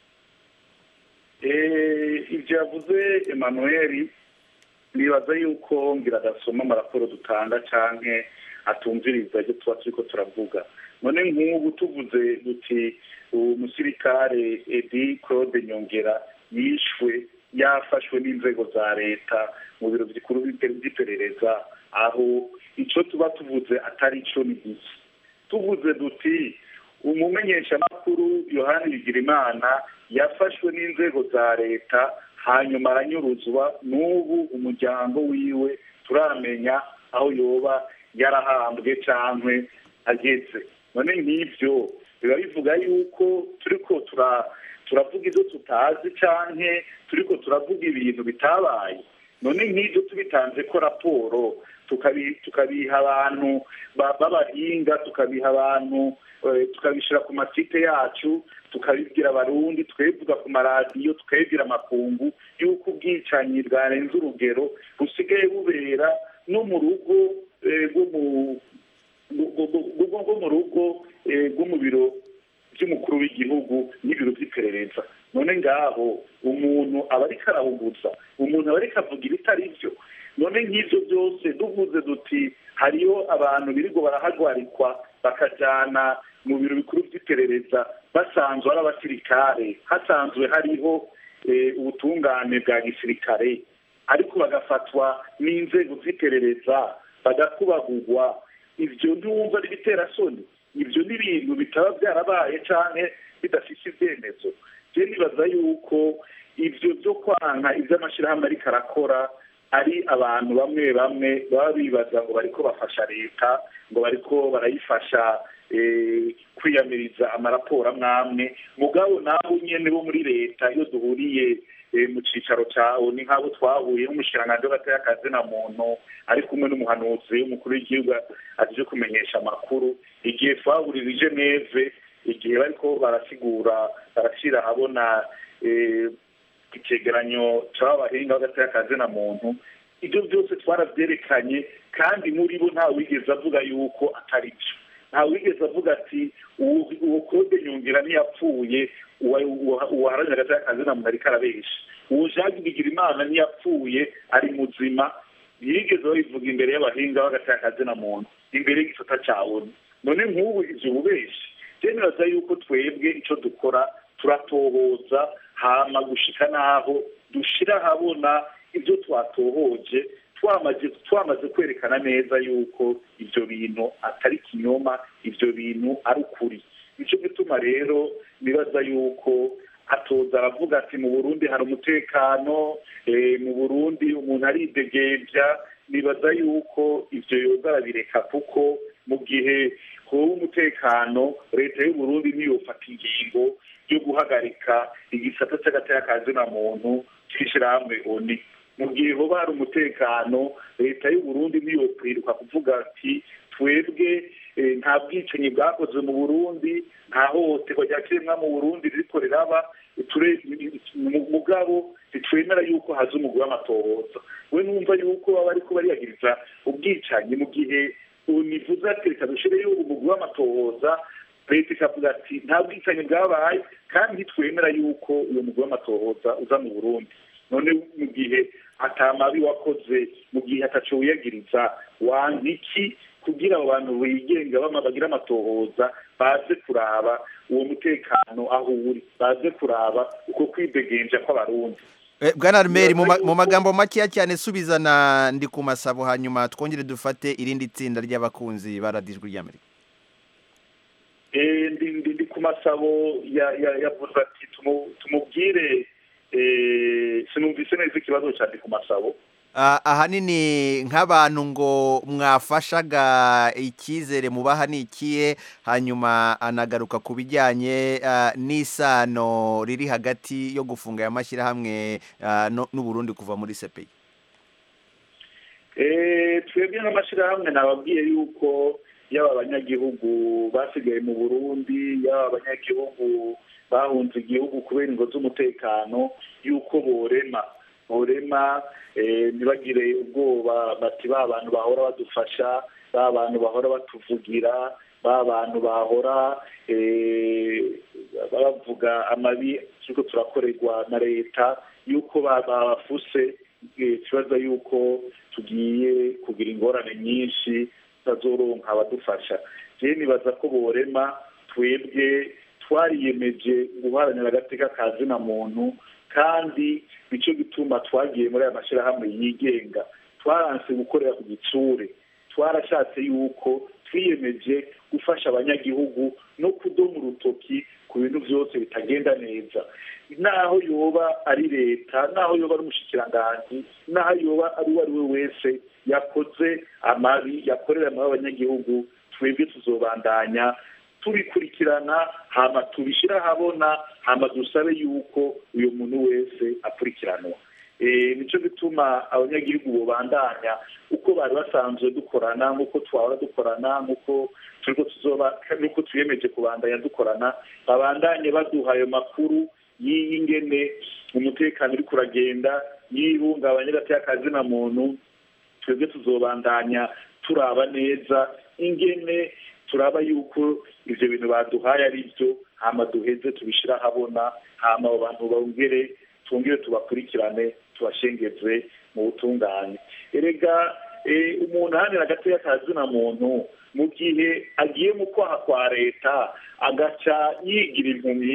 ibyo yavuze emmanuel nibaza yuko ngira adasoma amaraporo dutanga cyangwa atumviriza ibyo tuba turi ko turavuga none nk'ubu tuvuze duti umusirikare edi claude nyongera yishwe yafashwe n'inzego za leta mu biro bikuru by'iperereza aho icyo tuba tuvuze atari cyo ni iki tuvuze duti umumenyeshamakuru yohani bigirimana yafashwe n'inzego za leta hanyuma aranyuruzwa n'ubu umuryango wiwe turamenya aho yoba yarahambwe cyangwa ageze none nk'ibyo biba bivuga yuko turi ko turavuga ibyo tutazi cyangwa turi ko turavuga ibintu bitabaye none nk'ibyo tubitanze ko raporo tukabiha abantu b'abahinga tukabiha abantu tukabishyira ku masite yacu tukabibwira abarundi tukabivuga ku maradiyo tukabibwira amakungu y'uko ubwicanyi bwarenze urugero busigaye bubera no mu rugo rwo mu rugo rwo mu biro by'umukuru w'igihugu n'ibiro by'iperereza none ngaho umuntu aba ariko arahuguza umuntu aba ariko avuga ibitari byo none nk'ibyo byose duvuze duti hariyo abantu birirwa barahagarikwa bakajyana mu biro bikuru by'iperereza basanzwe ari abasirikare hasanzwe hariho ubutungane bwa gisirikare ariko bagafatwa n'inzego z'iperereza bagakubagurwa ibyo ntiwumva ari ibiterasoni ibyo ni ibintu bitaba byarabaye cyane bidafite ibyemezo je nibaza yuko ibyo byo kwanka ibyo amashyirahamwe ariko arakora ari abantu bamwe bamwe baba bibaza ngo bariko bafasha leta ngo bariko barayifasha eh, kwiyamiriza amaraporo amwe amwe mugabo nabo nyene bo muri leta iyo duhuriye eh, mu cicaro cawo ni nk'abo twahuye n'umushikiranganji w'agateka kazina muntu ari kumwe n'umuhanuzi w'umukuru w'igihugu aje kumenyesha amakuru igihe twahurira i geneve igihe bariko barasigura barashyira ahabona eh, icegeranyo c'abahinga b'agateka kazina muntu ibyo byose twarabyerekanye kandi muri bo nta wigeze avuga yuko atari byo nta wigeze avuga ati uwo uwo claude nyungira ntiyapfuye uwa- uwa- uwaharanira agateka kazina muntu ariko arabesha uwo jacques bigirimana ntiyapfuye ari muzima ntiyigeze babivuga imbere y'abahinga b'agateka kazina muntu imbere y'igisata ca onu none nk'ubu ivyo bubeshi je nibaza yuko twebwe ico dukora turatohoza hama gushika n'aho dushira ahabona ibyo twatohoje twamaze twamaze kwerekana neza yuko ibyo bintu atari kinyoma ibyo bintu ari ukuri nicyo gituma rero nibaza yuko atoza aravuga ati mu burundi hari umutekano eh, mu burundi umuntu aridegembya nibaza yuko ivyo yoza arabireka kuko mu gihe hoba umutekano leta y'uburundi niyofata ingingo yo guhagarika igisata c'agateka kazina muntu c'ishirahamwe oni mu gihe hoba hari umutekano leta y'uburundi niyokwiruka kuvuga ati twebwe eh, nta bwicanyi bwakozwe mu burundi nta hohoterwa rya kiremwa mu burundi ririko riraba ture- mu- mugabo ntitwemera yuko haza umugwi w'amatohoza we numva yuko baba bariko bariyagiriza ubwicanyi mu gihe univuze ati reka dushireyo umugwi w'amatohoza leta ikavuga ati nta bwicanyi bwabaye kandi ntitwemera yuko uyo mugwi w'amatohoza uza mu burundi none mu gihe atamabi wakoze mu gihe ataco wiyagiriza wanka iki kugira abo bantu bigenga bama bagira amatohoza baze kuraba uwo mutekano aho uri baze kuraba uko kwidegenja kw'abarundi
Eh, bwana armeri mu ma- mu magambo makeya cyane subizana ndi ku masabo hanyuma twongere dufate irindi tsinda ry'abakunzi baradijwe ry'amerika
Eh, ndi ndi ndi ku masabo ya ya yavuze ati tumu- tumubwire eh, sinumvise neza ikibazo cya ndi ku masabo
Ah, ahanini nk'abantu ngo mwafashaga icyizere mubaha ni ikihe hanyuma anagaruka ku bijyanye ah, n'isano riri hagati yo gufunga aya mashyirahamwe ah, no- n'uburundi kuva muri sepeyi
Eh, twebwe nk'amashyirahamwe nababwiye yuko yaba abanyagihugu basigaye mu burundi yaba abanyagihugu bahunze igihugu kubera ingo z'umutekano yuko borema borema eh, ntibagire ubwoba bati ba bantu bahora badufasha ba bantu bahora batuvugira ba bantu bahora eh, bavuga amabi turiko turakorerwa na leta yuko ba- babafuse eh, ikibazo yuko tugiye kugira ingorane nyinshi tazoronka abadufasha je nibaza ko borema twebwe twariyemeje guharanira agateka ka zina muntu kandi nico gituma twagiye muri aya mashyirahamwe yigenga twaranse gukorera ku gitsure twarashatse yuko twiyemeje gufasha abanyagihugu no kudoma urutoki ku bintu byose bitagenda neza naho yoba ari leta naho yoba ari umushikiranganji naho yoba ari uwo ari we wese yakoze amabi yakorera amabi abanyagihugu twebwe tuzobandanya tubikurikirana hama tubishyire ahabona hama dusabe yuko uyu muntu wese akurikiranwa Eh, nico gituma abanyagihugu bobandanya uko bari basanzwe dukorana nk'uko twahora dukorana nk'uko turiko tuzoba nuko twiyemeje kubandanya dukorana babandanye baduha ayo makuru y'ingene umutekano uriko uragenda y'ibungabanya gateka muntu twebwe tuzobandanya turaba neza ingene turaba yuko ivyo bintu baduhaye ari byo hama duheze tubishira ahabona hama abo bantu bongere twongere tubakurikirane tubashengeze mu butungane erega eh, umuntu ahanira agateka ka zina muntu mu gihe agiye mu kwaha kwa leta agaca yigira impumyi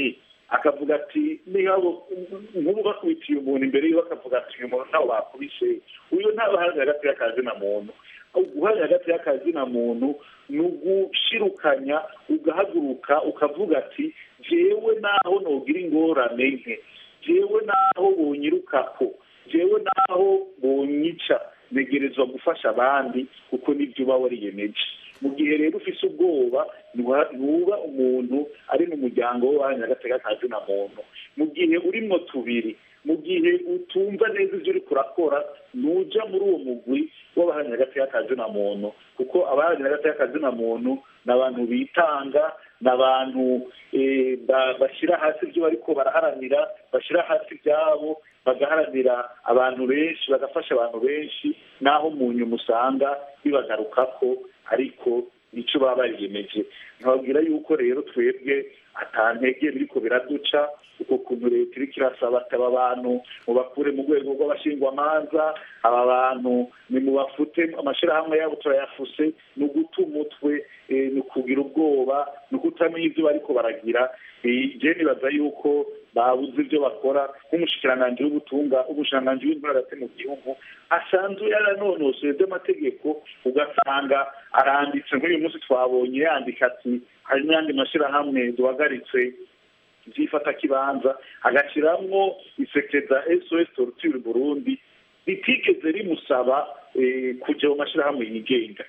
akavuga ati niba nk'ubu bakubitiye umuntu imbere yiwe akavuga ati uyu muntu ntawe bakubise uyu ntabaharanira hagati y'akazi na muntu guharanira hagati y'akazi na muntu ni ugushirukanya ugahaguruka ukavuga ati jewe naho nogira ingorane nke jewe naho bonyirukako jewe naho bonyica ntegerezwa gufasha abandi kuko nibyo uba wariyemeje mu gihe rero ufise ubwoba ntuba umuntu ari mu muryango w'abantu agatega kazi na muntu mu gihe urimwo tubiri mu gihe utumva neza ibyo uri kurakora nuja muri uwo mugwi w'abaharanira agateka kazi na muntu kuko abaharanira agateka kazi na muntu ni abantu bitanga ni abantu bashyira hasi ibyo bariko baraharanira bashyira hasi ibyabo bagaharanira abantu benshi bagafasha abantu benshi naho mu nyuma usanga bibagarukako ariko nicyo baba bariyemeje nkababwira yuko rero twebwe atantege biriko biraduca uko kuntu leta iriko irasaba ati aba bantu mubakure mu rwego rw'abashingwamanza aba bantu nimubafute amashyirahamwe yabo turayafuse ni uguta umutwe ni ukugira ubwoba ni ukutamenya ibyo bariko baragira je nibaza yuko babuze ibyo bakora nk'umushikiranganji w'ubutunga umushikiranganji w'intwara hagati mu gihugu asanzwe yaranonosoye by'amategeko ugasanga aranditse nk'uyu munsi twabonye yandika ati hari n'ayandi mashyirahamwe duhagaritse by'ifatakibanza agashyiramo isekeza sos torture burundi ritigeze rimusaba kujya mu mashyirahamwe yigenga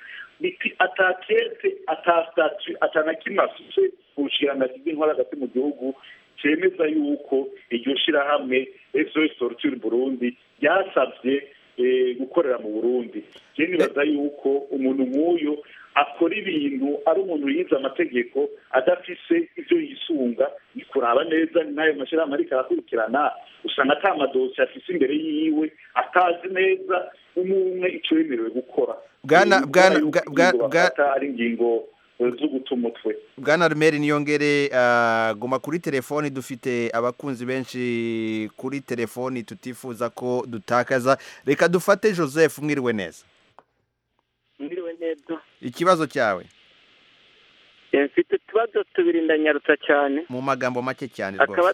atakete atasitatu atanakimwe afite ku bushikiranganji bw'intwara hagati mu gihugu cyemeza yuko iryo shyirahamwe sos torture burundi ryasabye gukorera mu burundi je nibaza yuko umuntu nk'uyu akora ibintu ari umuntu yize amategeko adafise ibyo yisunga ni kuraba neza n'ayo mashyirahamwe ariko arakurikirana usanga ata madosi afise imbere yiwe atazi neza umwe icyo yemerewe gukora
bwana bwana
bwana ari ingingo zo guta umutwe
bwana rumeri niyongere guma kuri telefoni dufite abakunzi benshi kuri telefoni tutifuza ko dutakaza reka dufate joseph mwiriwe neza
mwiriwe neza
ikibazo cyawe
mfite utubazo tubiri ndanyarutsa cyane
mu magambo make cyane rwose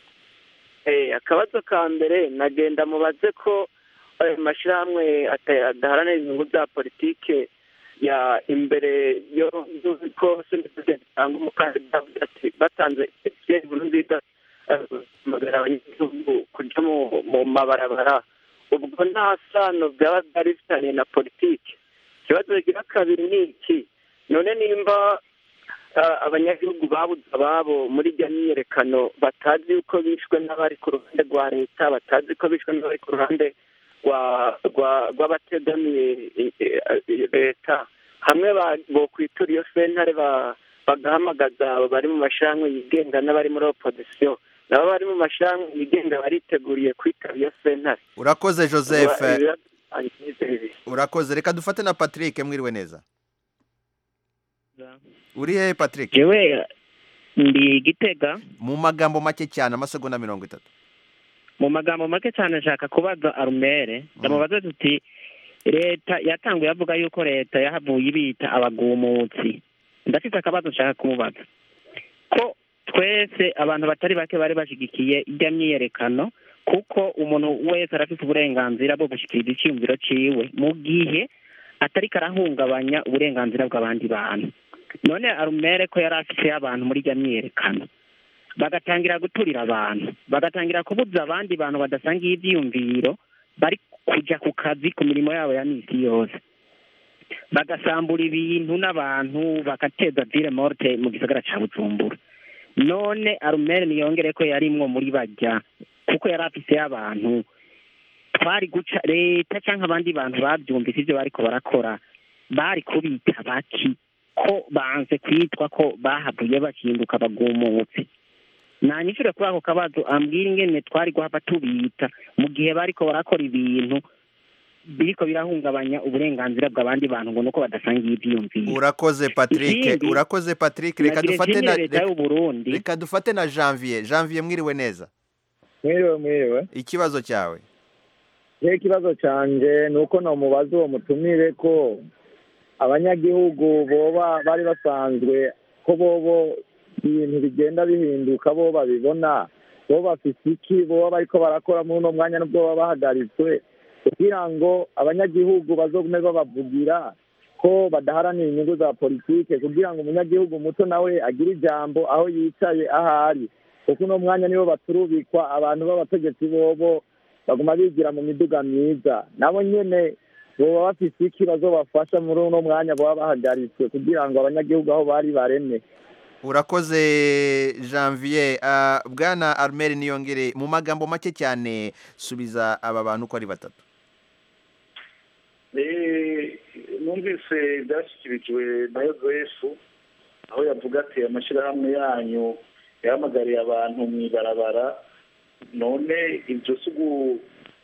akabazo ka mbere nagenda mubaze ko ayo mashyirahamwe adaharanira inyungu za politike ya imbere yo ko bitanga umukandida batanze inkuru nziza bahamagara abanyagihugu kujya mu mabarabara ubwo nta sano byaba byari bifitanye na politiki ikibazo kigira kabiri ni iki none nimba abanyagihugu babuze ababo muri iryo myiyerekano batazi yuko bishwe n'abari ku ruhande rwa leta batazi ko bishwe n'abari ku ruhande rw'abategamiye leta hamwe bokwitura iyo sentare bagahamagaza bari mu mashyirahamwe yigenga n'abari muri opozisiyo nabo bari mu mashyirahamwe yigenga bariteguriye kwitaba iyo sentare
urakoze joseph urakoze reka dufate na patrick mwiriwe neza uri hehe patrick
yewe ndi gitega
mu magambo make cyane amasegonda mirongo itatu
mu magambo make cyane nshaka kubaza arumere ndamubaza tuti leta yatanguye avuga yuko leta yahavuye ibita abagumutsi ndafite akabazo nshaka kumubaza ko twese abantu batari bake bari bashyigikiye ijya myiyerekano kuko umuntu wese arafite uburenganzira bwo gushyikiriza icyiyumviro ciwe mu gihe atari karahungabanya uburenganzira bw'abandi bantu none arumere ko yari afite abantu muri ijya myiyerekano bagatangira guturira abantu bagatangira kubuza abandi bantu badasangiye ibyiyumviro bari kujya ku kazi ku mirimo yabo ya minsi yose bagasambura ibintu n'abantu bagateza dire morte mu gisagara cya bujumbura none arumere niyongere ko yarimwo muri bajya kuko yari afise abantu twari guca leta cyangwa abandi bantu babyumvise ibyo bariko barakora bari kubita baki ko banze kwitwa ko bahavuye bahinduka bagumutse nanyishure kuri ako kabazo ambwira ingene twari guhava tubita mu gihe bariko barakora ibintu biriko birahungabanya uburenganzira bw'abandi bantu ngo nuko badasangiye ivyiyumviro
urakoze patrick
Ikindi,
urakoze patrick reka
nagire
dufate na
nshimire leta y'u Burundi.
reka dufate na janvier janvier mwiriwe neza
mwiriwe mwiriwe
ikibazo cyawe
rero ikibazo cyanjye ni uko namubaza uwo mutumire ko abanyagihugu boba bari basanzwe ko bobo ibintu bigenda bihinduka bo babibona bo bafite iki bo bariko barakora muri uno mwanya n'ubwo baba bahagaritswe kugira ngo abanyagihugu bazogume babavugira ko badaharanira inyungu za politike kugira ngo umunyagihugu muto nawe agire ijambo aho yicaye ahari kuko uno mwanya nibo baturubikwa abantu b'abategetsi bobo baguma bigira mu miduga myiza nabo nyene boba bafise iki bazobafasha muri uno mwanya boba bahagaritswe kugira ngo abanyagihugu aho bari bareme
urakoze janvier Ah, bwana armel niyongere mu magambo make cyane subiza aba bantu uko ari batatu
Eh, numvise byashyikirijwe na yozefu aho yavuga ati amashyirahamwe yanyu yahamagariye abantu mu ibarabara none ibyo si ugu-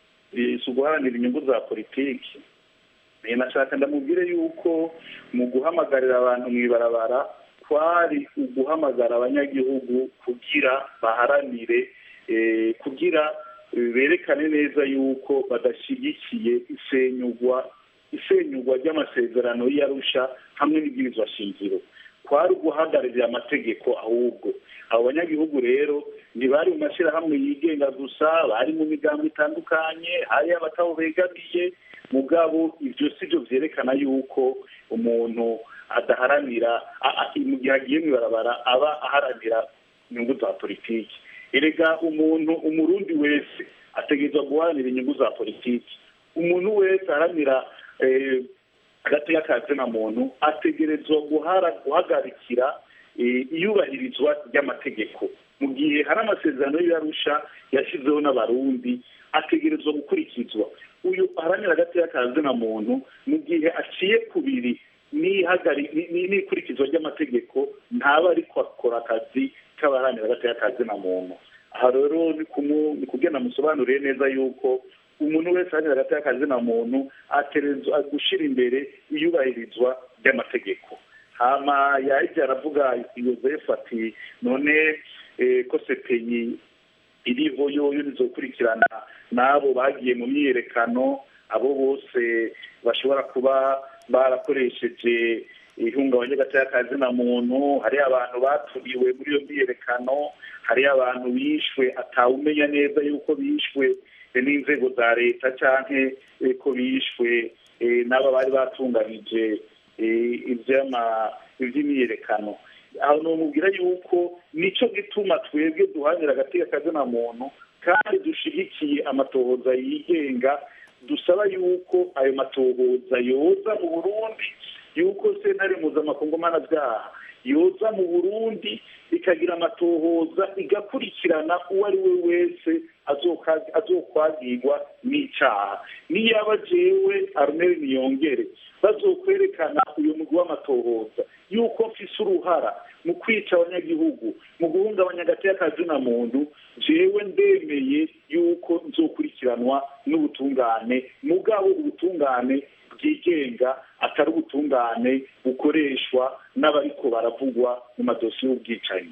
eh, si uguharanira inyungu za politiki Eh, nashaka ndamubwire yuko mu guhamagarira abantu mu ibarabara kwari uguhamagara abanyagihugu kugira baharanire eh, kugira eh, berekane neza yuko badashyigikiye isenyugwa isenyugwa ry'amasezerano y'arusha hamwe n'ibwirizwa shingiro kwari uguhagararira amategeko ahubwo abo banyagihugu rero ntibari mu mashyirahamwe yigenga gusa bari mu migambo itandukanye hari abataho begamiye mugabo ibyo si byo byerekana yuko umuntu adaharanira a- a- mu gihe agiye mu ibarabara aba aharanira inyungu za politiki erega umuntu umurundi wese ategerezwa guharanira inyungu za politiki umuntu wese aharanira eh, agateka ka zina muntu ategerezwa guhara guhagarikira eh, iyubahirizwa ry'amategeko mu gihe hari amasezerano y'arusha yashyizeho n'abarundi ategerezwa gukurikizwa uyu aharanira agateka ka zina muntu mu gihe aciye kubiri n'ihagari- ni- ni- n'ikurikizwa ry'amategeko ntaba ariko akora akazi k'abaharanira agateka ka zina muntu aha rero ni kumu- ni kugenda musobanuriye neza yuko umuntu wese aharanira agateka ka zina muntu ategerezwa gushyira imbere iyubahirizwa ry'amategeko hama yahise aravuga yozefu ati none eh, ko sepenyi iriho yoyo nizokurikirana n'abo bagiye mu myiyerekano abo bose bashobora kuba barakoresheje ihungabanya ry'agateka ka zina muntu hari abantu baturiwe muri iyo myiyerekano hari abantu bishwe atawumenya neza yuko bishwe eh, n'inzego za leta canke eh, ko bishwe eh, n'aba bari batunganije eh, ivy'ama- ivy'imyiyerekano aho nomubwira yuko nico gituma twebwe duhanira agateka kazina muntu kandi dushigikiye amatohoza yigenga dusaba yuko ayo matohoza yoza mu burundi yuko sentare mpuzamakungu mpanabyaha yoza mu burundi ikagira amatohoza igakurikirana uwo ari we wese azoka- azokwagirwa n'icaha niyaba jewe arumeri niyongere bazokwerekana uyu mugwi w'amatohoza yuko mfise uruhara mu kwica abanyagihugu mu guhungabanya agateka ka zina muntu jewe ndemeye yuko nzokurikiranwa n'ubutungane mugabo ubutungane bwigenga atari ubutungane bukoreshwa n'abariko baravugwa mu madosiye y'ubwicanyi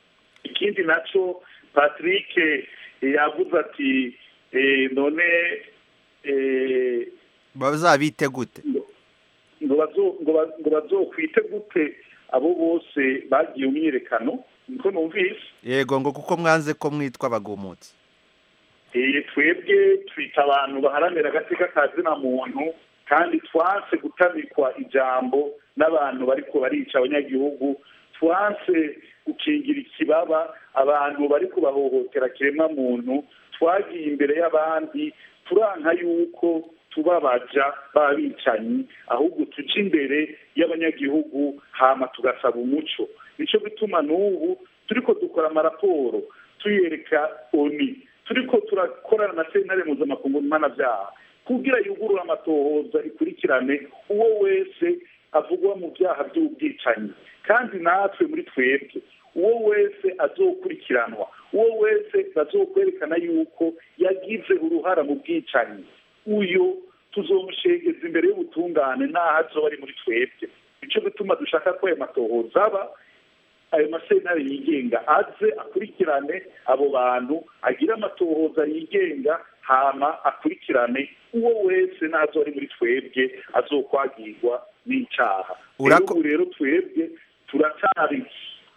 ikindi naco patrick eh, yavuze ati eh, none eh,
bazabite gute
ngo bazo- ngo ba- ngo bazokwite gute abo bose bagiye mu myiyerekano niko numvise
yego ngo kuko mwanze ko mwitwa abagumutsi
Eh, twebwe twita abantu baharanira agateka ka zina muntu kandi twanse gutamikwa ijambo n'abantu bariko barica abanyagihugu twanse gukingira ikibaba abantu bariko bahohotera kiremwa muntu twagiye imbere y'abandi turanka yuko tubabaja b'abicanyi ahubwo tuja imbere y'abanyagihugu hama tugasaba umuco nico gituma n'ubu turiko dukora amaraporo tuyereka oni turiko turakorana na sentare mpuzamakungu mpanabyaha kugira yugurure amatohoza ikurikirane uwo wese avugwa mu byaha by'ubwicanyi kandi natwe muri twebwe uwo wese azokurikiranwa uwo wese bazokwerekana yuko yagize uruhara mu bwicanyi uyo tuzomushegeza imbere y'ubutungane n'aho azoba ari muri twebwe nico gituma dushaka ko ayo matohoza aba ayo masentare yigenga aze akurikirane abo bantu agire amatohoza yigenga hama akurikirane uwo wese nazo ari muri twebwe azokwagirwa n'icaha
Urako-
ubu rero twebwe turacari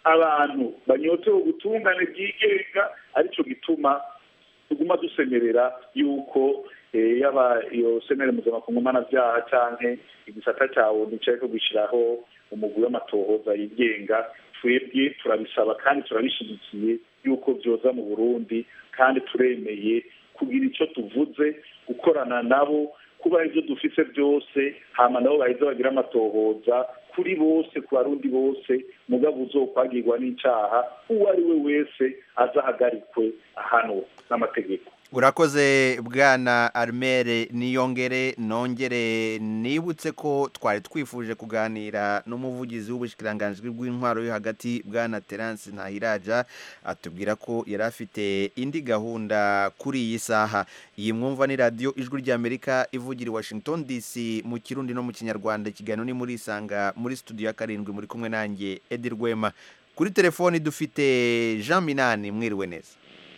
abantu banyotewe ubutungane bwigenga aricyo gituma tuguma dusemerera yuko eh, yaba iyo senere mpuzamakungu mpanabyaha canke igisata cawe nicayeko gushyiraho umugwi w'amatohoza yigenga twebwe turabisaba kandi turabishyigikiye yuko byoza mu burundi kandi turemeye kugira icyo tuvuze gukorana nabo kuba ibyo dufise byose hama nabo baheza bagira amatohoza kuri bose ku barundi bose mugabo uzokwagirwa n'icaha uwo ari we wese azahagarikwe ahanwe n'amategeko
urakoze bwana armere niyongere nongere nibutse ko twari twifuje kuganira n'umuvugizi w'ubushikiranganji bw'intwaro yo hagati bwana terence ntahiraja atubwira ko yari afite indi gahunda kuri iyi saha iyi mwumva ni radiyo ijwi ry'amerika ivugira i washington dc mu kirundi no mu kinyarwanda ikiganiro ni muri isanga muri studio ya karindwi muri kumwe nanjye edi rwema kuri telefoni dufite jean minani mwiriwe neza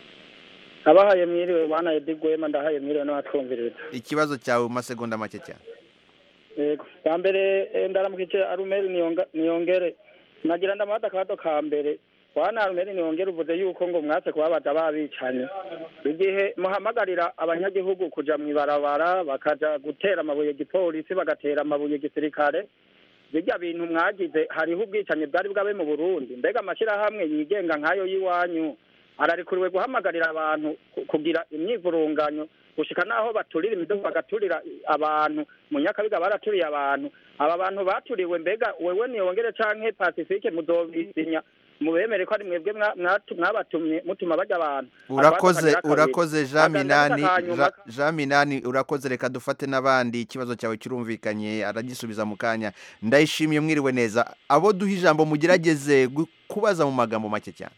abahaye mwiriwe bana Edi Gwema ndahaye mwiriwe n'abatwumviriza
ikibazo cyawe mu masegonda make cyane
yego bwa mbere eh, ndaramukije arumeri niyonga- niyongere nagira ndamata akabato ka mbere wana arumeri niyongere uvuze yuko ngo mwatse kubabaza babicanye igihe muhamagarira abanyagihugu kuja mw'ibarabara bakaja gutera amabuye gipolisi bagatera amabuye gisirikare birya bintu mwagize hariho ubwicanyi bwari bwabe mu burundi mbega amashyirahamwe yigenga nk'ayo y'iwanyu ararikuriwe guhamagarira abantu ku- kugira imyivurunganyo gushika naho baturira imidogo bagaturira abantu mu nyakabiga baraturiye abantu aba bantu baturiwe mbega wewe niyongere canke pacifique muzobisinya mubemere ko ari mwebwe mwa- mwatu- mwabatumye mutuma barya abantu
urakoze
Akabazo kagira
urakoze
kabiri.
jean
Akandi
minani
kanyuma
Ja- jean minani urakoze reka dufate n'abandi ikibazo cyawe kirumvikanye aragisubiza mu kanya ndayishimiye mwiriwe neza abo duha ijambo mugerageze gu- kubaza mu magambo make cyane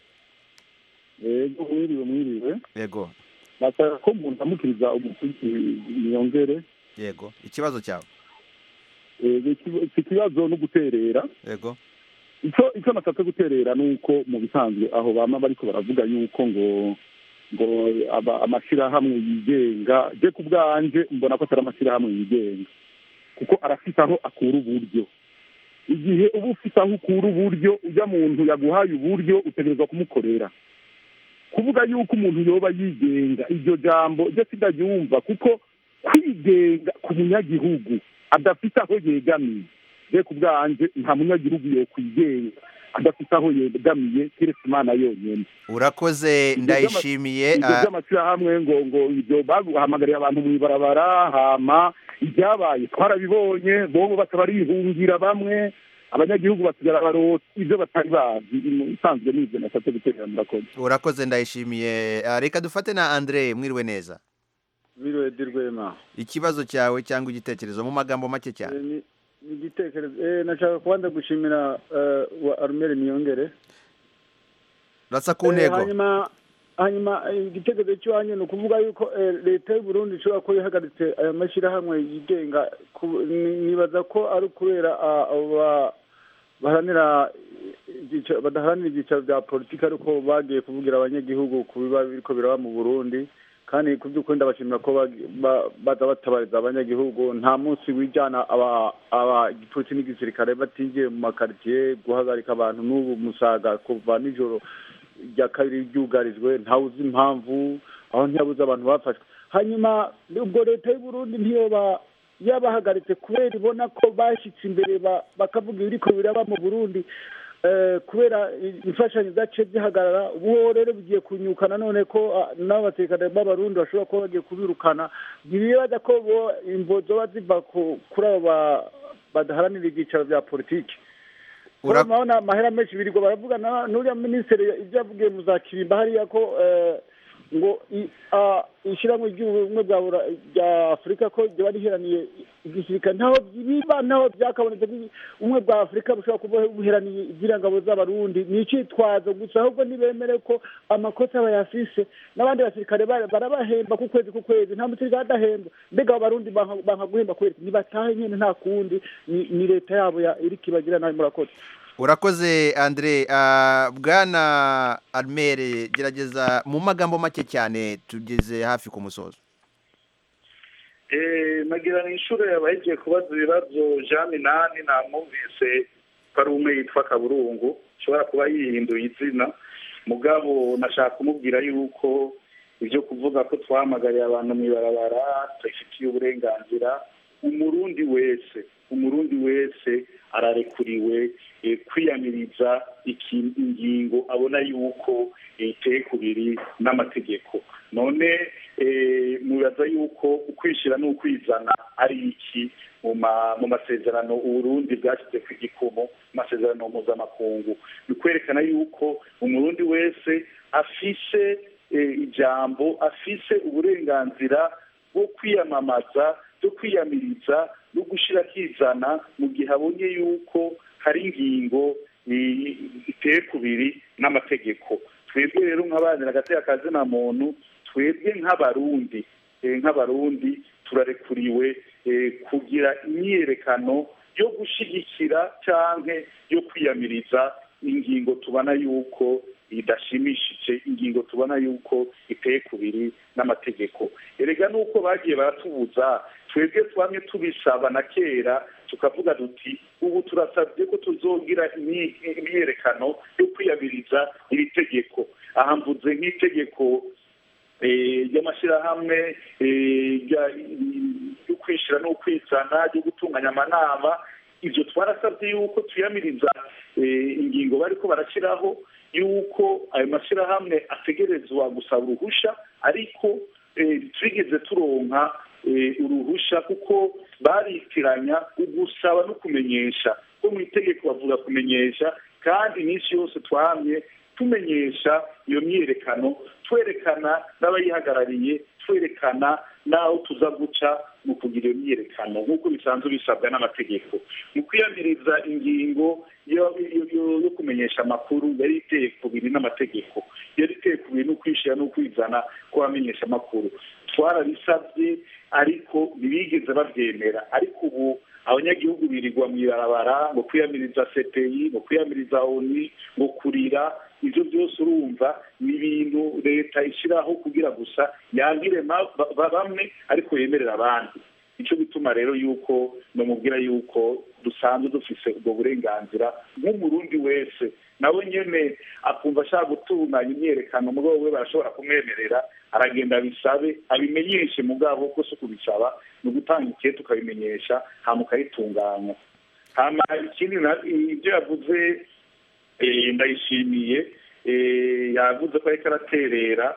yego mwiriwe mwiriwe
yego
bashaka ko umuntu amukiriza umukozi niyongere
yego ikibazo cyawe
Yego, iki- iki kibazo no guterera
yego
icyo icyo nashatse guterera ni uko mu bisanzwe aho bama bariko baravuga yuko ngo ngo aba- amashyirahamwe yigenga je ku bwanje mbona ko atari amashyirahamwe yigenga kuko arafite aho akura uburyo igihe uba ufite aho ukura uburyo ujya muntu yaguhaye uburyo utegerezwa kumukorera kuvuga yuko umuntu yoba yigenga iryo jambo ryo sindaryumva kuko kwigenga ku munyagihugu adafite aho yegamiye je ku bwanje nta munyagihugu yokwigenga adafite aho yegamiye keretse imana yonyene
urakoze
Ibyo
ndayishimiye
ibyo
ah,
by'amashyirahamwe ngo ngo ibyo bahamagariye abantu mu ibarabara hama ibyabaye twarabibonye bobo batabarihungira bamwe abanyagihugu basigara barota ibyo batari bazi isanzwe n'ibyo nashatse guterera murakoze
urakoze ndayishimiye Ah, reka dufate na andre mwiriwe neza
biriwe di rwema
ikibazo cyawe cyangwa igitekerezo mu magambo make cyane
Eh, ni ni igitekerezo eh, nashaka kubanza gushimira eh, wa arumeri niyongere
rasa ku
Eh,
ntego
hanyuma hanyuma eh, igitekerezo cy'iwanyu ni ukuvuga yuko eh, leta y'u burundi ishobora kuba ihagaritse aya mashyirahamwe yigenga ku- ni- nibaza ko ari ukubera ah, abo ba- baharanira ibyicaro- badaharanira ibyicaro bya politiki ariko bagiye kuvugira abanyagihugu ku biba biriko biraba mu burundi kandi ku by'ukuri ndabashimira ko bagi- ba- baza batabariza abanyagihugu nta munsi wijyana aba aba igipolisi n'igisirikare batinjiye mu makaritsiye guhagarika abantu n'ubu musaga kuva nijoro rya kabiri ryugarijwe ntawe uzi impamvu aho ntiyabuze abantu bafashwe hanyuma ubwo leta y'u Burundi ntiyoba yabahagaritse kubera ibona ko bashyitse imbere ba- bakavuga ibiriko biraba mu burundi eh, kubera i- imfashanyo zaciye zihagarara ubu rero bigiye kunyukana none ko ah, n'abasirikare b'abarundi bashobora kuba bagiye kubirukana ntibibaza ko bo imvo zoba ziva ku- kuri abo ba- badaharanira ibyicaro bya politiki
Ura-
urabona amahera menshi birirwa baravuga na n'uriya minisitiri ibyo yavugiye mu za kirimba hariya ko eh, ngo i- ah, ishyirahamwe ry'ubumwe bwa Bura- bya afurika ko ryaba riheraniye igisirikare ntaho biba ntaho byakabonetse ko ubumwe bwa afurika bushobora kuba buheraniye iby'irangabo z'abarundi ni icitwazo gusa ahubwo ntibemere ko amakosa bayafise n'abandi basirikare bara- barabahemba ku kwezi ku kwezi nta musirikare adahemba mbega abo barundi banka banka guhemba kubera iki? nibatahe nyene nta kundi ni ni leta yabo ya iriko ibagira nabi murakoze
urakoze andre Ah, bwana armere gerageza mu magambo make cyane tugeze hafi ku musozo
Eh, nagira ni inshuro yabahigiye kubaza ibibazo jean minani namwumvise ko ari umwe yitwa kaburungu ashobora kuba yihinduye izina mugabo nashaka kumubwira yuko ibyo kuvuga ko twahamagariye abantu mu ibarabara tubifitiye uburenganzira umurundi wese umurundi wese ararekuriwe eh, kwiyamiriza iki- ingingo abona yuko eh, iteye kubiri n'amategeko none eh, mubaza yuko ukwishyira n'ukwizana ari iki mu ma- mu masezerano uburundi bwashyize ku igikumu mu masezerano mpuzamakungu ni ukwerekana yuko umurundi wese afise eh, ijambo afise uburenganzira bwo kwiyamamaza bwo kwiyamiriza no gushyira akizana mu gihe abonye yuko hari ingingo eh, iteye kubiri n'amategeko twebwe rero nk'abanira agateka kazina muntu twebwe nk'abarundi eh, nk'abarundi turarekuriwe eh, kugira imyiyerekano yo gushyigikira cyangwa yo kwiyamiriza ingingo tubona yuko idashimishije ingingo tubona yuko iteye kubiri n'amategeko erega nuko bagiye baratubuza twebwe twamye tubisaba na kera tukavuga duti ubu turasabye ko tuzogira imyi- imyiyerekano yo kwiyamiriza iri tegeko aha mvuze nk'itegeko eh, ry'amashyirahamwe eh, rya- ryo kwishyira no kwizana ryo gutunganya amanama ibyo twarasabye yuko tuyamiriza eh, ingingo bariko barashyiraho yuko ayo mashyirahamwe ategerezwa gusaba uruhusha ariko eh, twigeze turonka eh, uruhusha kuko baritiranya ugusaba no kumenyesha ko mu itegeko bavuga kumenyesha kandi iminsi yose twahamye tumenyesha iyo myiyerekano twerekana n'abayihagarariye twerekana n'aho tuza guca mu kugira iyo myiyerekano nk'uko bisanzwe bisabwa n'amategeko mu kwiyamiriza ingingo yo yo- yo- yo kumenyesha amakuru yari iteye kubiri n'amategeko yari iteye kubiri no kwishyira no kwizana kw'abamenyesha amakuru twarabisabye ariko ntibigeze babyemera ariko ubu abanyagihugu birirwa mu ibarabara ngo kwiyamiriza cpi ngo kwiyamiriza oni ngo kurira ibyo byose urumva ni ibintu leta ishyiraho kugira gusa yangire ma- ba- ba- bamwe ariko yemerera abandi nicyo bituma rero yuko namubwira yuko dusanzwe dufise ubwo burenganzira nk'umurundi wese nawe nyene akumva ashaka gutunganya imyerekano mugabo we barashobora kumwemerera aragenda abisabe abimenyeshe mugabo ko si ukubisaba ni ugutanga ikihe tukabimenyesha hama ukayitunganya hama ikindi na- ibyo yavuze eh, ndayishimiye eh, yavuze ko ariko araterera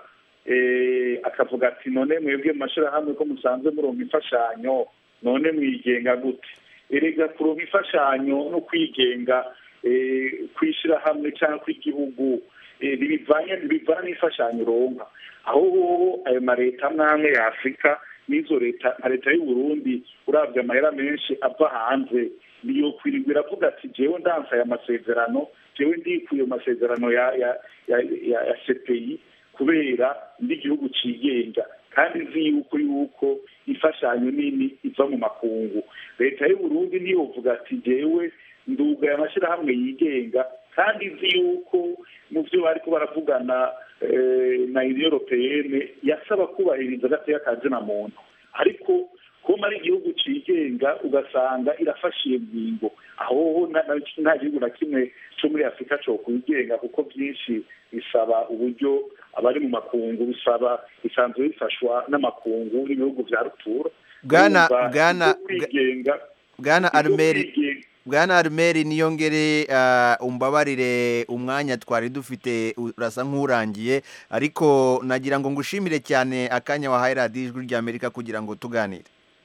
eh, akavuga ati none mwebwe mu mashyirahamwe ko musanzwe muronka imfashanyo none mwigenga gute erega kuronka imfashanyo no kwigenga eh, kw'ishyirahamwe cyangwa kw'igihugu eh, ntibivanye ntibivana n'imfashanyo uronka aho hoho ayo mareta amwe amwe ya afurika n'izo leta nka leta y'u Burundi urabye amahera menshi ava hanze niyo kwirirwa iravuga ati jewe ndansa aya masezerano jewe ndikuye mu masezerano ya ya ya, ya, ya CPI kubera ndi igihugu cigenga kandi nzi yuko yuko imfashanyo nini iva mu makungu leta y'u Burundi ntiyovuga ati jewe ndugaye amashyirahamwe yigenga kandi nzi yuko mu byo bariko baravugana eh, na union européenne yasaba kubahiriza agateka ka zina muntu ariko kuba ari igihugu cigenga ugasanga irafashe iyo ngingo aho na- na- nta gihugu na kimwe cyo muri afurika cyo kwigenga kuko byinshi bisaba uburyo abari mu makungu bisaba bisanzwe bifashwa n'amakungu n'ibihugu vya rutura
Bwana-
Urumva,
Bwana-
ibyo kwigenga
bwana
ibyo
arumeri
kwigenga
bwana arumeri niyongere ah, umbabarire umwanya twari dufite urasa nk'urangiye ariko nagira ngo ngushimire cyane akanya wahaye radiyo ijwi ry'amerika kugira ngo tuganire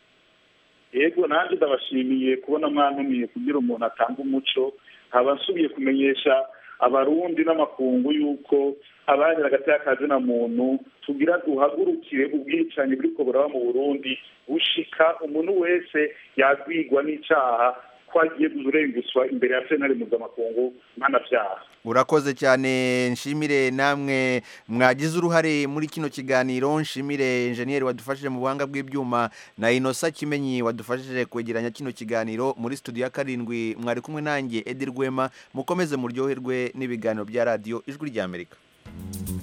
yego nanjye ndabashimiye kubona mwantumiye kugira umuntu atanga umuco nkaba nsubiye kumenyesha abarundi n'amakungu yuko abandi hagati y'akazina muntu tugira duhagurukire ubwicanyi buriko buraba mu burundi bushika umuntu wese yagwigwa n'icaha ko agiye kurenguswa imbere ya sentare mpuzamakungu mpanavyaha
urakoze cyane nshimire namwe mwagize uruhare muri kino kiganiro nshimire enjeniyeri wadufashije mu buhanga bw'ibyuma na inosa kimenyi wadufashije kwegeranya kino kiganiro muri studio ya karindwi mwari kumwe nanjye edi rwema mukomeze muryoherwe n'ibiganiro bya radiyo ijwi ry'amerika